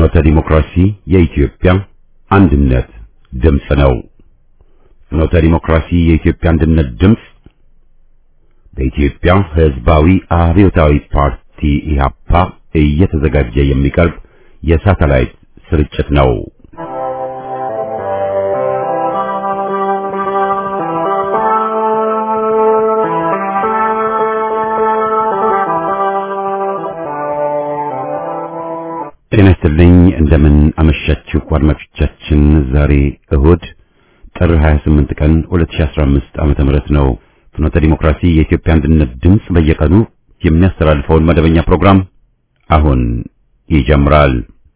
ፍኖተ ዲሞክራሲ የኢትዮጵያ አንድነት ድምፅ ነው። ፍኖተ ዲሞክራሲ የኢትዮጵያ አንድነት ድምፅ በኢትዮጵያ ሕዝባዊ አብዮታዊ ፓርቲ ኢህአፓ እየተዘጋጀ የሚቀርብ የሳተላይት ስርጭት ነው። ጤና ይስጥልኝ። እንደምን አመሻችሁ አድማጮቻችን። ዛሬ እሁድ ጥር 28 ቀን 2015 ዓመተ ምህረት ነው። ፍኖተ ዲሞክራሲ የኢትዮጵያ አንድነት ድምፅ በየቀኑ የሚያስተላልፈውን መደበኛ ፕሮግራም አሁን ይጀምራል።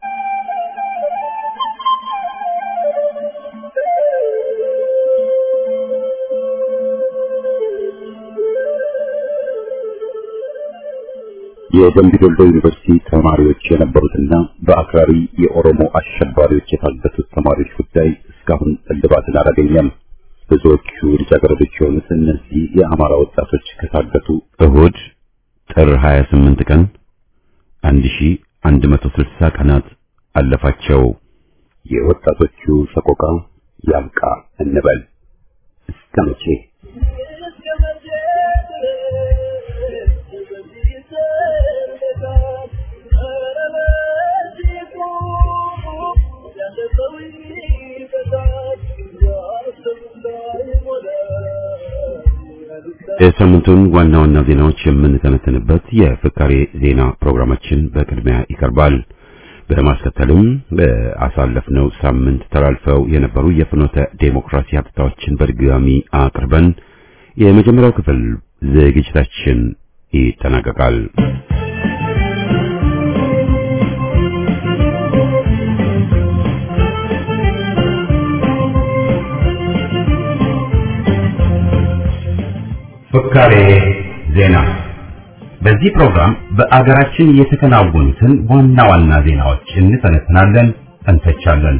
የደምቢ ዶሎ ዩኒቨርሲቲ ተማሪዎች የነበሩትና በአክራሪ የኦሮሞ አሸባሪዎች የታገቱት ተማሪዎች ጉዳይ እስካሁን እልባትን አላገኘም። ብዙዎቹ ልጃገረዶች የሆኑት እነዚህ የአማራ ወጣቶች ከታገቱ እሁድ ጥር 28 ቀን 1160 ቀናት አለፋቸው። የወጣቶቹ ሰቆቃ ያብቃ እንበል እስከ መቼ? የሳምንቱን ዋና ዋና ዜናዎች የምንተነተንበት የፍካሬ ዜና ፕሮግራማችን በቅድሚያ ይቀርባል። በማስከተልም በአሳለፍነው ሳምንት ተላልፈው የነበሩ የፍኖተ ዴሞክራሲ ሀብታዎችን በድጋሚ አቅርበን የመጀመሪያው ክፍል ዝግጅታችን ይጠናቀቃል። ፍካሬ ዜና። በዚህ ፕሮግራም በአገራችን የተከናወኑትን ዋና ዋና ዜናዎች እንተነትናለን፣ እንተቻለን።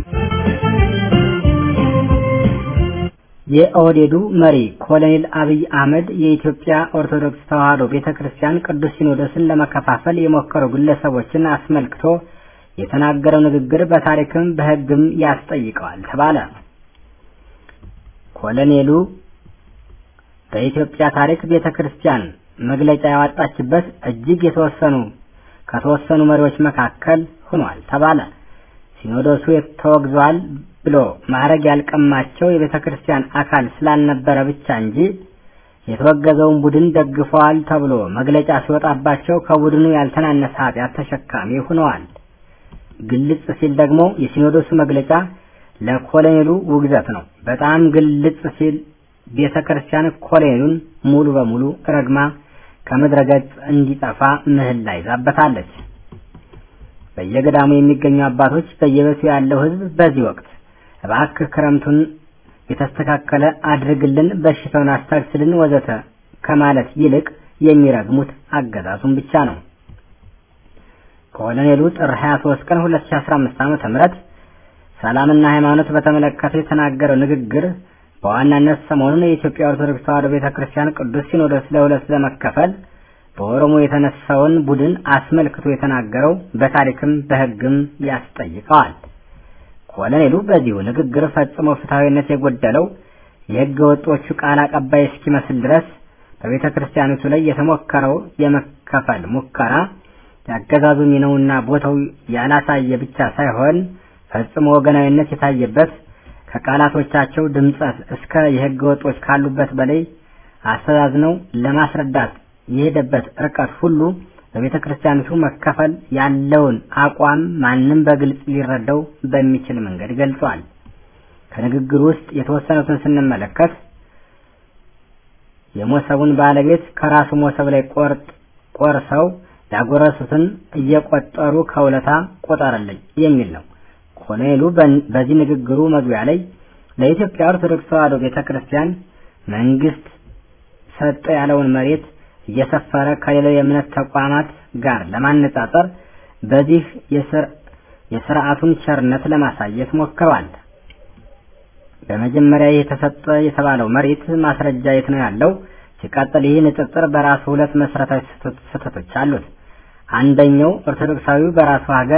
የኦህዴዱ መሪ ኮሎኔል አብይ አህመድ የኢትዮጵያ ኦርቶዶክስ ተዋሕዶ ቤተክርስቲያን ቅዱስ ሲኖዶስን ለመከፋፈል የሞከሩ ግለሰቦችን አስመልክቶ የተናገረው ንግግር በታሪክም በሕግም ያስጠይቀዋል ተባለ። ኮሎኔሉ በኢትዮጵያ ታሪክ ቤተክርስቲያን መግለጫ ያወጣችበት እጅግ የተወሰኑ ከተወሰኑ መሪዎች መካከል ሆኗል ተባለ። ሲኖዶሱ ተወግዟል ብሎ ማዕረግ ያልቀማቸው የቤተ ክርስቲያን አካል ስላልነበረ ብቻ እንጂ የተወገዘውን ቡድን ደግፈዋል ተብሎ መግለጫ ሲወጣባቸው ከቡድኑ ያልተናነሰ ኃጢአት ተሸካሚ ሆነዋል። ግልጽ ሲል ደግሞ የሲኖዶሱ መግለጫ ለኮሎኔሉ ውግዘት ነው። በጣም ግልጽ ሲል ቤተ ክርስቲያን ኮሎኔሉን ሙሉ በሙሉ ረግማ ከምድረ ገጽ እንዲጠፋ ምህላ ይዛበታለች። በየገዳሙ የሚገኙ አባቶች፣ በየቤቱ ያለው ሕዝብ በዚህ ወቅት እባክህ ክረምቱን የተስተካከለ አድርግልን፣ በሽታውን አስታግስልን፣ ወዘተ ከማለት ይልቅ የሚረግሙት አገዛዙን ብቻ ነው። ኮሎኔሉ ጥር 23 ቀን 2015 ዓ.ም ሰላምና ሃይማኖት በተመለከተ የተናገረው ንግግር በዋናነት ሰሞኑን የኢትዮጵያ ኦርቶዶክስ ተዋሕዶ ቤተክርስቲያን ቅዱስ ሲኖዶስ ለሁለት ለመከፈል በኦሮሞ የተነሳውን ቡድን አስመልክቶ የተናገረው በታሪክም በሕግም ያስጠይቀዋል። ኮሎኔሉ በዚሁ ንግግር ፈጽሞ ፍትሐዊነት የጎደለው የሕገ ወጦቹ ቃል አቀባይ እስኪመስል ድረስ በቤተ ክርስቲያኒቱ ላይ የተሞከረው የመከፈል ሙከራ ያገዛዙ ሚናውና ቦታው ያላሳየ ብቻ ሳይሆን ፈጽሞ ወገናዊነት የታየበት ከቃላቶቻቸው ድምጸት እስከ የሕገ ወጦች ካሉበት በላይ አስተዛዝነው ለማስረዳት የሄደበት ርቀት ሁሉ በቤተ ክርስቲያኒቱ መከፈል ያለውን አቋም ማንም በግልጽ ሊረዳው በሚችል መንገድ ገልጿል። ከንግግሩ ውስጥ የተወሰኑትን ስንመለከት የሞሰቡን ባለቤት ከራሱ ሞሰብ ላይ ቆርጥ ቆርሰው ያጎረሱትን እየቆጠሩ ከውለታ ቆጠረልኝ የሚል ነው። ኮሎኔሉ በዚህ ንግግሩ መግቢያ ላይ ለኢትዮጵያ ኦርቶዶክስ ተዋሕዶ ቤተክርስቲያን መንግስት ሰጠ ያለውን መሬት እየሰፈረ ከሌላው የእምነት ተቋማት ጋር ለማነጻጸር በዚህ የስርዓቱን ቸርነት ለማሳየት ሞክረዋል። በመጀመሪያ የተሰጠ የተባለው መሬት ማስረጃ የት ነው ያለው? ሲቀጥል ይህ ንጽጽር በራሱ ሁለት መሰረታዊ ስህተቶች አሉት። አንደኛው ኦርቶዶክሳዊው በራሱ ሀገር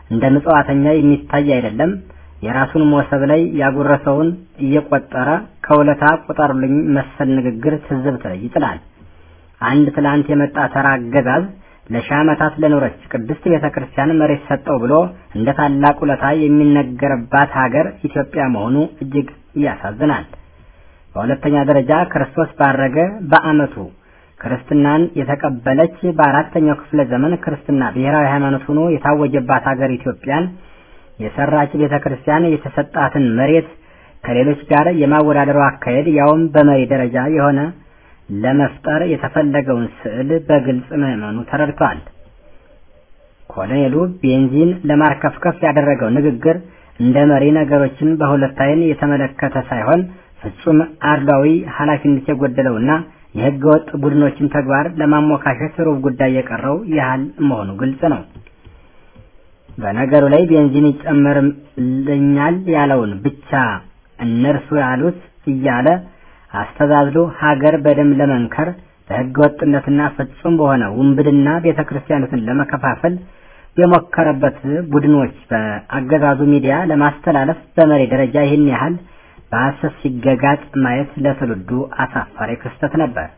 እንደ ምጽዋተኛ የሚታይ አይደለም። የራሱን ሞሰብ ላይ ያጎረሰውን እየቆጠረ ከውለታ ቁጠሩልኝ መሰል ንግግር ትዝብት ላይ ይጥላል። አንድ ትላንት የመጣ ተራ አገዛዝ ለሺህ ዓመታት ለኖረች ቅድስት ቤተ ክርስቲያን መሬት ሰጠው ብሎ እንደ ታላቅ ውለታ የሚነገርባት ሀገር ኢትዮጵያ መሆኑ እጅግ ያሳዝናል። በሁለተኛ ደረጃ ክርስቶስ ባረገ በዓመቱ ክርስትናን የተቀበለች በአራተኛው ክፍለ ዘመን ክርስትና ብሔራዊ ሃይማኖት ሆኖ የታወጀባት ሀገር ኢትዮጵያን የሰራች ቤተ ክርስቲያን የተሰጣትን መሬት ከሌሎች ጋር የማወዳደሩ አካሄድ ያውም በመሪ ደረጃ የሆነ ለመፍጠር የተፈለገውን ስዕል በግልጽ ምዕመኑ ተረድቷል። ኮሎኔሉ ቤንዚን ለማርከፍከፍ ያደረገው ንግግር እንደ መሪ ነገሮችን በሁለት ዓይን የተመለከተ ሳይሆን ፍጹም አድሏዊ ኃላፊነት የጎደለውና የሕገ ወጥ ቡድኖችን ተግባር ለማሞካሸት ሩብ ጉዳይ የቀረው ያህል መሆኑ ግልጽ ነው። በነገሩ ላይ ቤንዚን ይጨመርልኛል ያለውን ብቻ እነርሱ ያሉት እያለ አስተዛዝሎ ሀገር በደም ለመንከር በሕገ ወጥነትና ፍጹም በሆነ ውንብድና ቤተ ክርስቲያኖትን ለመከፋፈል የሞከረበት ቡድኖች በአገዛዙ ሚዲያ ለማስተላለፍ በመሪ ደረጃ ይህን ያህል በሐሰት ሲገጋጥ ማየት ለትውልዱ አሳፋሪ ክስተት ነበር።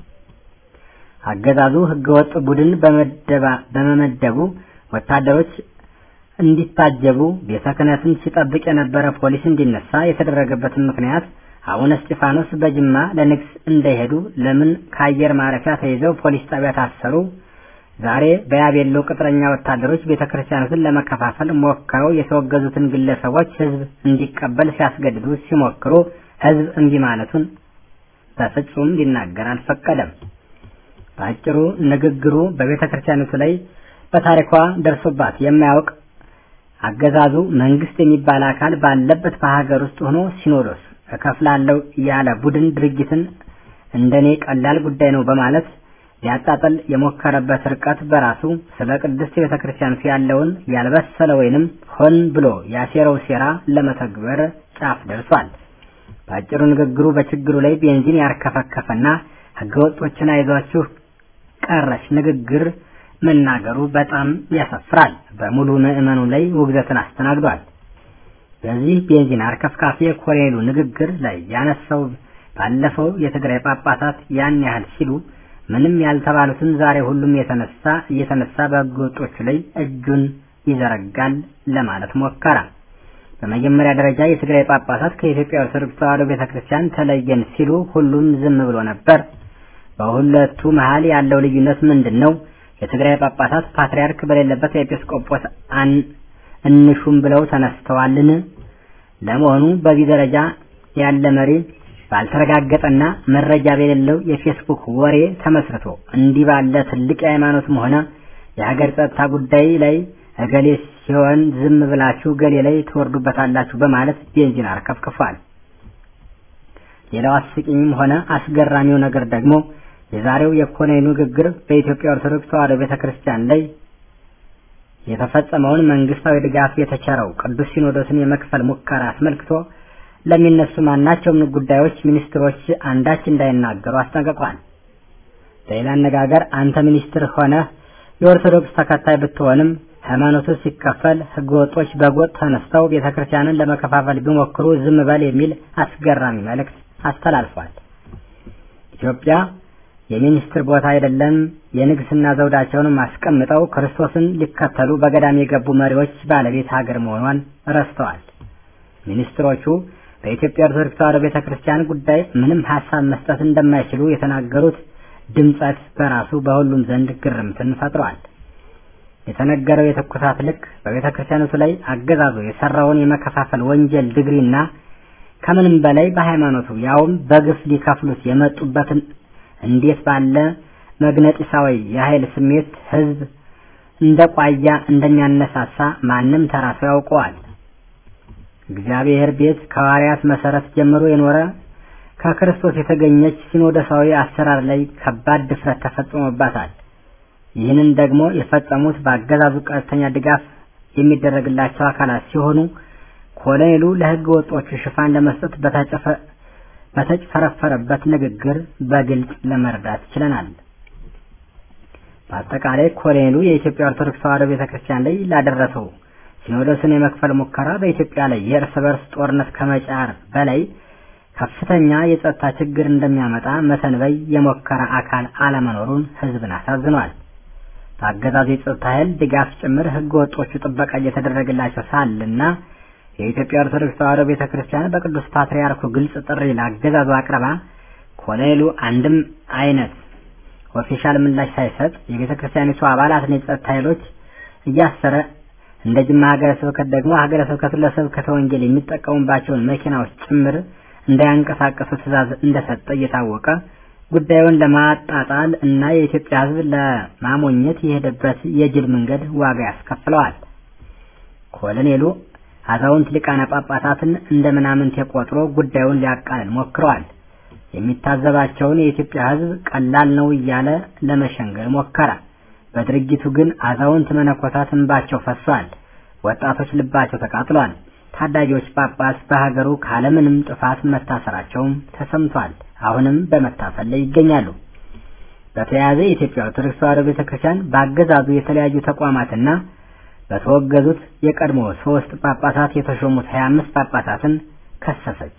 አገዛዙ ሕገወጥ ቡድን በመመደቡ ወታደሮች እንዲታጀቡ ቤተ ክህነትን ሲጠብቅ የነበረ ፖሊስ እንዲነሳ የተደረገበትን ምክንያት አቡነ እስጢፋኖስ በጅማ ለንግስ እንዳይሄዱ ለምን ከአየር ማረፊያ ተይዘው ፖሊስ ጣቢያ ታሰሩ? ዛሬ በያቤሎ ቅጥረኛ ወታደሮች ቤተ ክርስቲያኖትን ለመከፋፈል ሞክረው የተወገዙትን ግለሰቦች ህዝብ እንዲቀበል ሲያስገድዱ ሲሞክሩ ህዝብ እምቢ ማለቱን በፍጹም ሊናገር አልፈቀደም። በአጭሩ ንግግሩ በቤተ ክርስቲያኖቱ ላይ በታሪኳ ደርሶባት የማያውቅ አገዛዙ መንግስት የሚባል አካል ባለበት በሀገር ውስጥ ሆኖ ሲኖዶስ እከፍላለሁ ያለ ቡድን ድርጊትን እንደኔ ቀላል ጉዳይ ነው በማለት ሊያጣጥል የሞከረበት ርቀት በራሱ ስለ ቅድስት ቤተ ክርስቲያን ያለውን ያልበሰለ ወይንም ሆን ብሎ ያሴረው ሴራ ለመተግበር ጫፍ ደርሷል። በአጭሩ ንግግሩ በችግሩ ላይ ቤንዚን ያርከፈከፈና ህገወጦችን አይዟችሁ ቀረሽ ንግግር መናገሩ በጣም ያሳፍራል። በሙሉ ምዕመኑ ላይ ውግዘትን አስተናግዷል። በዚህ ቤንዚን አርከፍካፊ የኮሎኔሉ ንግግር ላይ ያነሳው ባለፈው የትግራይ ጳጳሳት ያን ያህል ሲሉ ምንም ያልተባሉትን ዛሬ ሁሉም የተነሳ እየተነሳ በህገወጦቹ ላይ እጁን ይዘረጋል ለማለት ሞከረ። በመጀመሪያ ደረጃ የትግራይ ጳጳሳት ከኢትዮጵያ ኦርቶዶክስ ተዋሕዶ ቤተክርስቲያን ተለየን ሲሉ ሁሉም ዝም ብሎ ነበር። በሁለቱ መሃል ያለው ልዩነት ምንድን ነው? የትግራይ ጳጳሳት ፓትርያርክ በሌለበት ኤጲስቆጶስ እንሹም ብለው ተነስተዋልን? ለመሆኑ በዚህ ደረጃ ያለ መሪ ባልተረጋገጠና መረጃ በሌለው የፌስቡክ ወሬ ተመስርቶ እንዲህ ባለ ትልቅ የሃይማኖትም ሆነ የሀገር ጸጥታ ጉዳይ ላይ እገሌ ሲሆን ዝም ብላችሁ ገሌ ላይ ትወርዱበታላችሁ በማለት ቤንዚን አርከፍክፏል። ሌላው አስቂኝም ሆነ አስገራሚው ነገር ደግሞ የዛሬው የኮሎኔሉ ንግግር በኢትዮጵያ ኦርቶዶክስ ተዋሕዶ ቤተክርስቲያን ላይ የተፈጸመውን መንግስታዊ ድጋፍ የተቸረው ቅዱስ ሲኖዶስን የመክፈል ሙከራ አስመልክቶ ለሚነሱ ማናቸውም ጉዳዮች ሚኒስትሮች አንዳች እንዳይናገሩ አስጠንቅቋል። በሌላ አነጋገር አንተ ሚኒስትር ሆነህ የኦርቶዶክስ ተከታይ ብትሆንም ሃይማኖቱ ሲከፈል ህገወጦች በጎጥ ተነስተው ቤተክርስቲያንን ለመከፋፈል ቢሞክሩ ዝም በል የሚል አስገራሚ መልእክት አስተላልፏል። ኢትዮጵያ የሚኒስትር ቦታ አይደለም፣ የንግስና ዘውዳቸውን አስቀምጠው ክርስቶስን ሊከተሉ በገዳም የገቡ መሪዎች ባለቤት ሀገር መሆኗን ረስተዋል። ሚኒስትሮቹ በኢትዮጵያ ኦርቶዶክስ ተዋሕዶ ቤተክርስቲያን ጉዳይ ምንም ሀሳብ መስጠት እንደማይችሉ የተናገሩት ድምጸት በራሱ በሁሉም ዘንድ ግርምትን ፈጥሯል። የተነገረው የትኩሳት ልክ በቤተ ክርስቲያኖቱ ላይ አገዛዙ የሰራውን የመከፋፈል ወንጀል ድግሪና ከምንም በላይ በሃይማኖቱ ያውም በግፍ ሊከፍሉት የመጡበትን እንዴት ባለ መግነጢሳዊ የኃይል ስሜት ህዝብ እንደ ቋያ እንደሚያነሳሳ ማንም ተራሱ ያውቀዋል። እግዚአብሔር ቤት ከሐዋርያት መሰረት ጀምሮ የኖረ ከክርስቶስ የተገኘች ሲኖዶሳዊ አሰራር ላይ ከባድ ድፍረት ተፈጽሞባታል። ይህንን ደግሞ የፈጸሙት በአገዛዙ ቀጥተኛ ድጋፍ የሚደረግላቸው አካላት ሲሆኑ ኮሎኔሉ ለህገ ወጦቹ ሽፋን ለመስጠት በተጭፈረፈረበት ንግግር በግልጽ ለመረዳት ችለናል። በአጠቃላይ ኮሎኔሉ የኢትዮጵያ ኦርቶዶክስ ተዋሕዶ ቤተክርስቲያን ላይ ላደረሰው ሲኖዶስን የመክፈል ሙከራ በኢትዮጵያ ላይ የእርስ በርስ ጦርነት ከመጫር በላይ ከፍተኛ የጸጥታ ችግር እንደሚያመጣ መተንበይ የሞከረ አካል አለመኖሩን ህዝብን አሳዝኗል። በአገዛዙ የጸጥታ ኃይል ድጋፍ ጭምር ህገ ወጦቹ ጥበቃ እየተደረገላቸው ሳልና የኢትዮጵያ ኦርቶዶክስ ተዋሕዶ ቤተ ክርስቲያን በቅዱስ ፓትርያርኩ ግልጽ ጥሪ ለአገዛዙ አቅርባ ኮሎኔሉ አንድም አይነት ኦፊሻል ምላሽ ሳይሰጥ የቤተ ክርስቲያኒቱ አባላትን የጸጥታ ኃይሎች እያሰረ እንደ ጅማ ሀገረ ስብከት ደግሞ ሀገረ ስብከቱ ለስብከተ ወንጌል የሚጠቀሙባቸውን መኪናዎች ጭምር እንዳያንቀሳቀሱ ትዕዛዝ እንደሰጠ እየታወቀ ጉዳዩን ለማጣጣል እና የኢትዮጵያ ሕዝብ ለማሞኘት የሄደበት የጅል መንገድ ዋጋ ያስከፍለዋል። ኮሎኔሉ አዛውንት ሊቃነ ጳጳሳትን እንደ ምናምንቴ ቆጥሮ ጉዳዩን ሊያቃልል ሞክረዋል። የሚታዘባቸውን የኢትዮጵያ ሕዝብ ቀላል ነው እያለ ለመሸንገል ሞከረ። በድርጊቱ ግን አዛውንት መነኮሳት እንባቸው ፈሷል። ወጣቶች ልባቸው ተቃጥሏል። ታዳጊዎች ጳጳስ በሀገሩ ካለምንም ጥፋት መታሰራቸውም ተሰምቷል። አሁንም በመታፈል ላይ ይገኛሉ። በተያያዘ የኢትዮጵያ ኦርቶዶክስ ተዋሕዶ ቤተክርስቲያን በአገዛዙ የተለያዩ ተቋማትና በተወገዙት የቀድሞ ሶስት ጳጳሳት የተሾሙት 25 ጳጳሳትን ከሰሰች።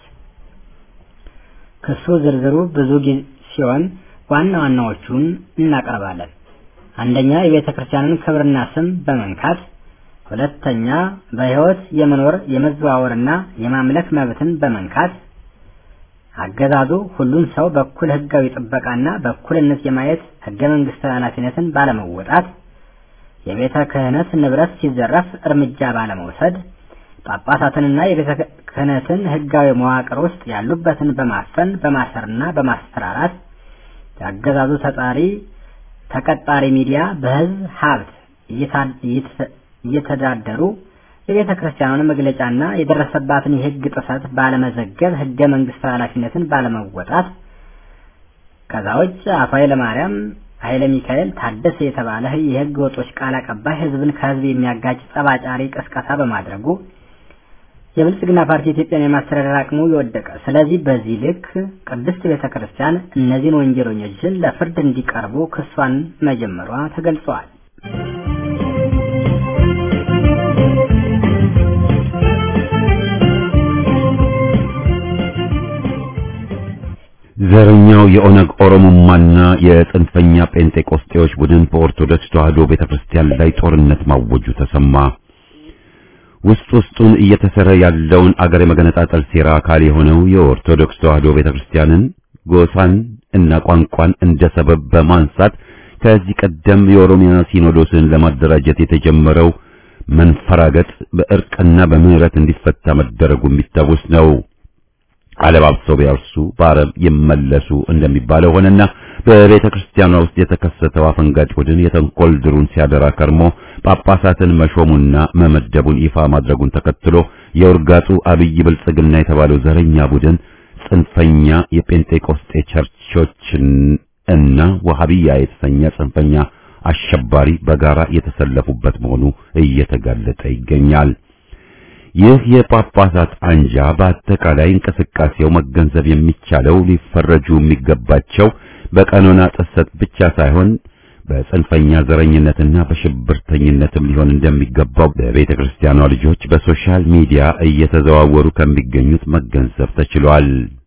ክሱ ዝርዝሩ ብዙ ሲሆን ዋና ዋናዎቹን እናቀርባለን። አንደኛ የቤተ ክርስቲያንን ክብርና ስም በመንካት ሁለተኛ በሕይወት የመኖር የመዘዋወርና የማምለክ መብትን በመንካት አገዛዙ ሁሉን ሰው በኩል ሕጋዊ ጥበቃና በኩልነት የማየት ሕገ መንግስታዊ ኃላፊነትን ባለመወጣት የቤተ ክህነት ንብረት ሲዘረፍ እርምጃ ባለመውሰድ ጳጳሳትንና የቤተ ክህነትን ሕጋዊ መዋቅር ውስጥ ያሉበትን በማፈን በማሰርና በማስፈራራት የአገዛዙ ተጣሪ ተቀጣሪ ሚዲያ በህዝብ ሀብት እየተዳደሩ የቤተ ክርስቲያኑን መግለጫና የደረሰባትን የህግ ጥሰት ባለመዘገብ ህገ መንግስታዊ ኃላፊነትን ባለመወጣት ከዛ ውጭ አቶ ኃይለ ማርያም ኃይለ ሚካኤል ታደሰ የተባለ የህግ ወጦች ቃል አቀባይ ህዝብን ከህዝብ የሚያጋጭ ጸባጫሪ ቅስቀሳ በማድረጉ የብልጽግና ፓርቲ ኢትዮጵያን የማስተዳደር አቅሙ የወደቀ። ስለዚህ በዚህ ልክ ቅድስት ቤተ ክርስቲያን እነዚህን ወንጀለኞችን ለፍርድ እንዲቀርቡ ክሷን መጀመሯ ተገልጿል። ዘረኛው የኦነግ ኦሮሞማና የጽንፈኛ ጴንጤቆስጤዎች ቡድን በኦርቶዶክስ ተዋሕዶ ቤተክርስቲያን ላይ ጦርነት ማወጁ ተሰማ። ውስጥ ውስጡን እየተሰረ ያለውን አገር የመገነጣጠል ሴራ አካል የሆነው የኦርቶዶክስ ተዋሕዶ ቤተክርስቲያንን ጎሳን እና ቋንቋን እንደ ሰበብ በማንሳት ከዚህ ቀደም የኦሮሚያ ሲኖዶስን ለማደራጀት የተጀመረው መንፈራገጥ በእርቅና በምህረት እንዲፈታ መደረጉ የሚታወስ ነው። አለባብሰው ቢያርሱ በአረብ ይመለሱ እንደሚባለው ሆነና በቤተ ክርስቲያኗ ውስጥ የተከሰተው አፈንጋጭ ቡድን የተንኮል ድሩን ሲያደራ ከርሞ ጳጳሳትን መሾሙና መመደቡን ይፋ ማድረጉን ተከትሎ የውርጋጡ አብይ ብልጽግና የተባለው ዘረኛ ቡድን ጽንፈኛ የጴንጤቆስጤ ቸርቾችን እና ወሃቢያ የተሰኘ ጽንፈኛ አሸባሪ በጋራ የተሰለፉበት መሆኑ እየተጋለጠ ይገኛል። ይህ የጳጳሳት አንጃ በአጠቃላይ እንቅስቃሴው መገንዘብ የሚቻለው ሊፈረጁ የሚገባቸው በቀኖና ጥሰት ብቻ ሳይሆን በጽንፈኛ ዘረኝነትና በሽብርተኝነትም ሊሆን እንደሚገባው በቤተ ክርስቲያኗ ልጆች በሶሻል ሚዲያ እየተዘዋወሩ ከሚገኙት መገንዘብ ተችሏል።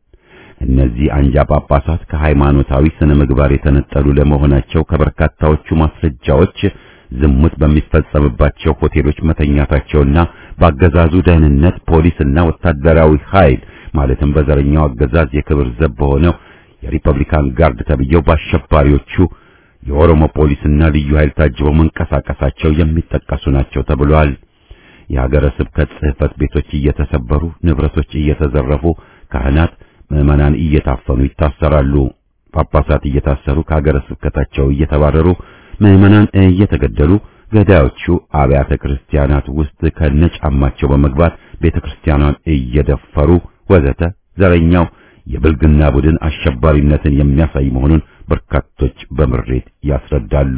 እነዚህ አንጃ ጳጳሳት ከሃይማኖታዊ ስነ ምግባር የተነጠሉ ለመሆናቸው ከበርካታዎቹ ማስረጃዎች ዝሙት በሚፈጸምባቸው ሆቴሎች መተኛታቸውና በአገዛዙ ደህንነት ፖሊስና ወታደራዊ ኃይል ማለትም በዘረኛው አገዛዝ የክብር ዘብ በሆነው የሪፐብሊካን ጋርድ ተብየው በአሸባሪዎቹ የኦሮሞ ፖሊስና ልዩ ኃይል ታጅበው መንቀሳቀሳቸው የሚጠቀሱ ናቸው ተብሏል። የሀገረ ስብከት ጽሕፈት ቤቶች እየተሰበሩ፣ ንብረቶች እየተዘረፉ፣ ካህናት ምዕመናን እየታፈኑ ይታሰራሉ። ጳጳሳት እየታሰሩ ከሀገረ ስብከታቸው እየተባረሩ ምዕመናን እየተገደሉ ገዳዮቹ አብያተ ክርስቲያናት ውስጥ ከነጫማቸው በመግባት ቤተክርስቲያኗን እየደፈሩ ወዘተ ዘረኛው የብልግና ቡድን አሸባሪነትን የሚያሳይ መሆኑን በርካቶች በምሬት ያስረዳሉ።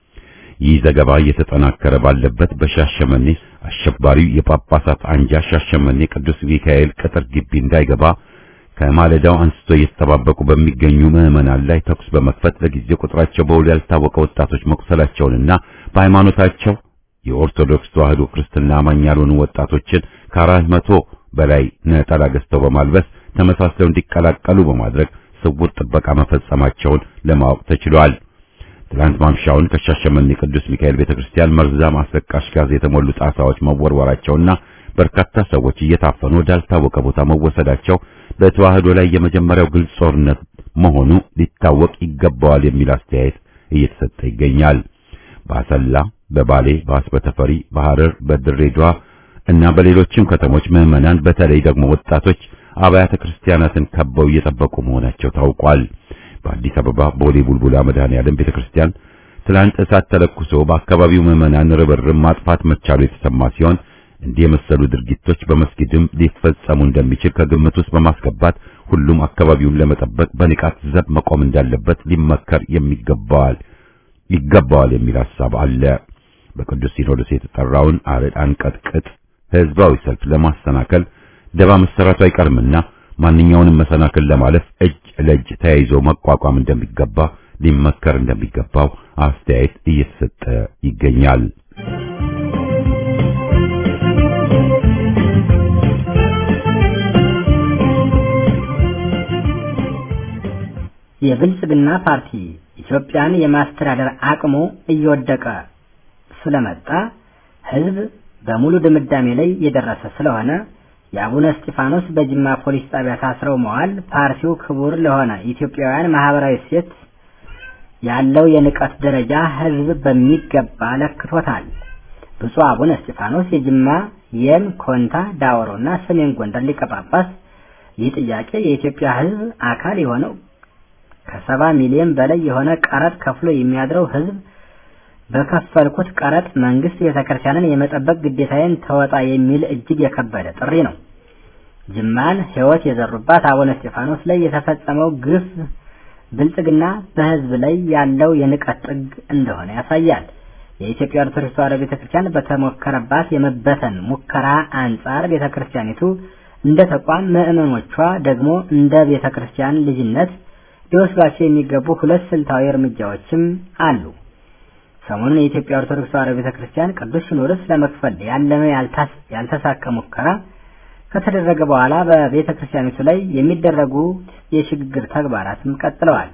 ይህ ዘገባ እየተጠናከረ ባለበት በሻሸመኔ አሸባሪው የጳጳሳት አንጃ ሻሸመኔ ቅዱስ ሚካኤል ቅጥር ግቢ እንዳይገባ ከማለዳው አንስቶ እየተጠባበቁ በሚገኙ ምዕመናን ላይ ተኩስ በመክፈት ለጊዜው ቁጥራቸው በውል ያልታወቀ ወጣቶች መቁሰላቸውንና በሃይማኖታቸው የኦርቶዶክስ ተዋሕዶ ክርስትና አማኝ ያልሆኑ ወጣቶችን ከአራት መቶ በላይ ነጠላ ገዝተው በማልበስ ተመሳስለው እንዲቀላቀሉ በማድረግ ስውር ጥበቃ መፈጸማቸውን ለማወቅ ተችሏል። ትላንት ማምሻውን ከሻሸመኔ ቅዱስ ሚካኤል ቤተክርስቲያን መርዛም አስለቃሽ ጋዝ የተሞሉ ጣሳዎች መወርወራቸውና በርካታ ሰዎች እየታፈኑ ወዳልታወቀ ቦታ መወሰዳቸው በተዋህዶ ላይ የመጀመሪያው ግልጽ ጦርነት መሆኑ ሊታወቅ ይገባዋል የሚል አስተያየት እየተሰጠ ይገኛል። በአሰላ፣ በባሌ፣ በአስበተፈሪ፣ በሐረር፣ በድሬዳዋ እና በሌሎችም ከተሞች ምዕመናን በተለይ ደግሞ ወጣቶች አብያተ ክርስቲያናትን ከበው እየጠበቁ መሆናቸው ታውቋል። በአዲስ አበባ ቦሌ ቡልቡላ መድኃኔዓለም ቤተክርስቲያን ትላንት እሳት ተለኩሶ በአካባቢው ምዕመናን ርብርብ ማጥፋት መቻሉ የተሰማ ሲሆን እንዲህ የመሰሉ ድርጊቶች በመስጊድም ሊፈጸሙ እንደሚችል ከግምት ውስጥ በማስገባት ሁሉም አካባቢውን ለመጠበቅ በንቃት ዘብ መቆም እንዳለበት ሊመከር የሚገባዋል ይገባዋል የሚል ሐሳብ አለ። በቅዱስ ሲኖዶስ የተጠራውን አረድ አንቀጥቅጥ ህዝባዊ ሰልፍ ለማሰናከል ደባ መሰራቱ አይቀርምና ማንኛውንም መሰናክል ለማለፍ እጅ ለእጅ ተያይዞ መቋቋም እንደሚገባ ሊመከር እንደሚገባው አስተያየት እየተሰጠ ይገኛል። የብልጽግና ፓርቲ ኢትዮጵያን የማስተዳደር አቅሙ እየወደቀ ስለመጣ ህዝብ በሙሉ ድምዳሜ ላይ የደረሰ ስለሆነ የአቡነ እስጢፋኖስ በጅማ ፖሊስ ጣቢያ ታስረው መዋል ፓርቲው ክቡር ለሆነ ኢትዮጵያውያን ማህበራዊ እሴት ያለው የንቀት ደረጃ ህዝብ በሚገባ ለክቶታል። ብፁዕ አቡነ እስጢፋኖስ የጅማ የም፣ ኮንታ፣ ዳውሮ እና ሰሜን ጎንደር ሊቀ ጳጳስ ይህ ጥያቄ የኢትዮጵያ ህዝብ አካል የሆነው ከሰባ ሚሊዮን በላይ የሆነ ቀረጥ ከፍሎ የሚያድረው ህዝብ በከፈልኩት ቀረጥ መንግስት ቤተክርስቲያንን የመጠበቅ ግዴታዬን ተወጣ የሚል እጅግ የከበደ ጥሪ ነው። ጅማን ህይወት የዘሩባት አቡነ እስጢፋኖስ ላይ የተፈጸመው ግፍ ብልጽግና በህዝብ ላይ ያለው የንቀት ጥግ እንደሆነ ያሳያል። የኢትዮጵያ ኦርቶዶክስ ተዋሕዶ ቤተክርስቲያን በተሞከረባት የመበተን ሙከራ አንጻር ቤተክርስቲያኒቱ እንደ ተቋም ምዕመኖቿ ደግሞ እንደ ቤተክርስቲያን ልጅነት ሊወስዷቸው የሚገቡ ሁለት ስልታዊ እርምጃዎችም አሉ። ሰሞኑን የኢትዮጵያ ኦርቶዶክስ ተዋሕዶ ቤተክርስቲያን ቅዱስ ሲኖዶስ ለመክፈል ያለመ ያልተሳካ ሙከራ ከተደረገ በኋላ በቤተ ክርስቲያኒቱ ላይ የሚደረጉ የሽግግር ተግባራትም ቀጥለዋል።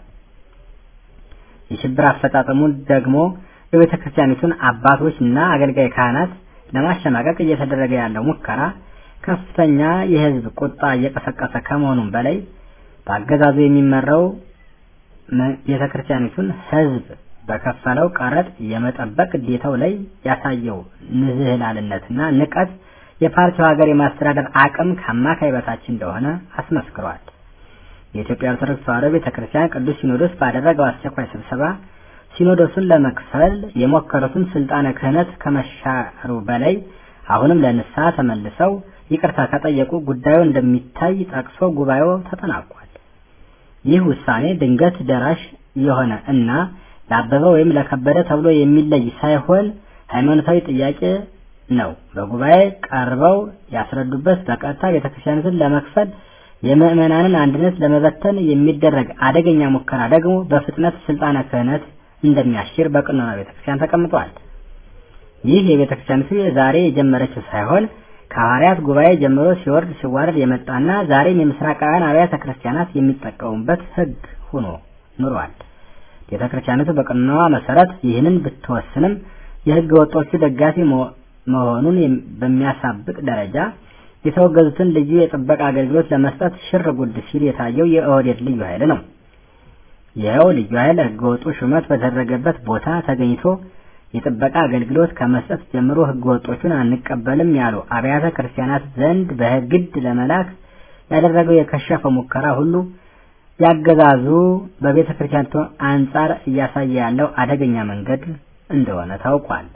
የሽብር አፈጻጸሙ ደግሞ የቤተ ክርስቲያኒቱን አባቶች እና አገልጋይ ካህናት ለማሸማቀቅ እየተደረገ ያለው ሙከራ ከፍተኛ የህዝብ ቁጣ እየቀሰቀሰ ከመሆኑም በላይ በአገዛዙ የሚመራው ቤተ ክርስቲያኒቱን ህዝብ በከፈለው ቀረጥ የመጠበቅ ግዴታው ላይ ያሳየው ንዝህላልነትና ንቀት የፓርቲው ሀገር የማስተዳደር አቅም ከአማካይ በታች እንደሆነ አስመስክሯል። የኢትዮጵያ ኦርቶዶክስ ተዋሕዶ ቤተክርስቲያን ቅዱስ ሲኖዶስ ባደረገው አስቸኳይ ስብሰባ ሲኖዶሱን ለመክፈል የሞከሩትን ስልጣነ ክህነት ከመሻሩ በላይ አሁንም ለንስሐ ተመልሰው ይቅርታ ከጠየቁ ጉዳዩ እንደሚታይ ጠቅሶ ጉባኤው ተጠናቋል። ይህ ውሳኔ ድንገት ደራሽ የሆነ እና ለአበበ ወይም ለከበደ ተብሎ የሚለይ ሳይሆን ሃይማኖታዊ ጥያቄ ነው። በጉባኤ ቀርበው ያስረዱበት በቀጥታ ቤተክርስቲያኒቱን ለመክፈል የምዕመናንን አንድነት ለመበተን የሚደረግ አደገኛ ሙከራ ደግሞ በፍጥነት ስልጣነ ክህነት እንደሚያሽር በቀኖና ቤተክርስቲያን ተቀምጧል። ይህ የቤተክርስቲያኒቱ ዛሬ የጀመረችው ሳይሆን ከሐዋርያት ጉባኤ ጀምሮ ሲወርድ ሲዋረድ የመጣና ዛሬም የምስራቃውያን አብያተ ክርስቲያናት የሚጠቀሙበት ሕግ ሆኖ ኑሯል። ቤተክርስቲያኒቱ በቀኖናዋ መሰረት ይህንን ብትወስንም የሕገ ወጦቹ ደጋፊ መሆኑን በሚያሳብቅ ደረጃ የተወገዙትን ልዩ የጥበቃ አገልግሎት ለመስጠት ሽር ጉድ ሲል የታየው የኦህዴድ ልዩ ኃይል ነው። ይኸው ልዩ ኃይል ህገወጡ ሹመት በተደረገበት ቦታ ተገኝቶ የጥበቃ አገልግሎት ከመስጠት ጀምሮ ህገወጦቹን አንቀበልም ያሉ አብያተ ክርስቲያናት ዘንድ በግድ ለመላክ ያደረገው የከሸፈ ሙከራ ሁሉ ያገዛዙ በቤተ ክርስቲያኒቱ አንጻር እያሳየ ያለው አደገኛ መንገድ እንደሆነ ታውቋል።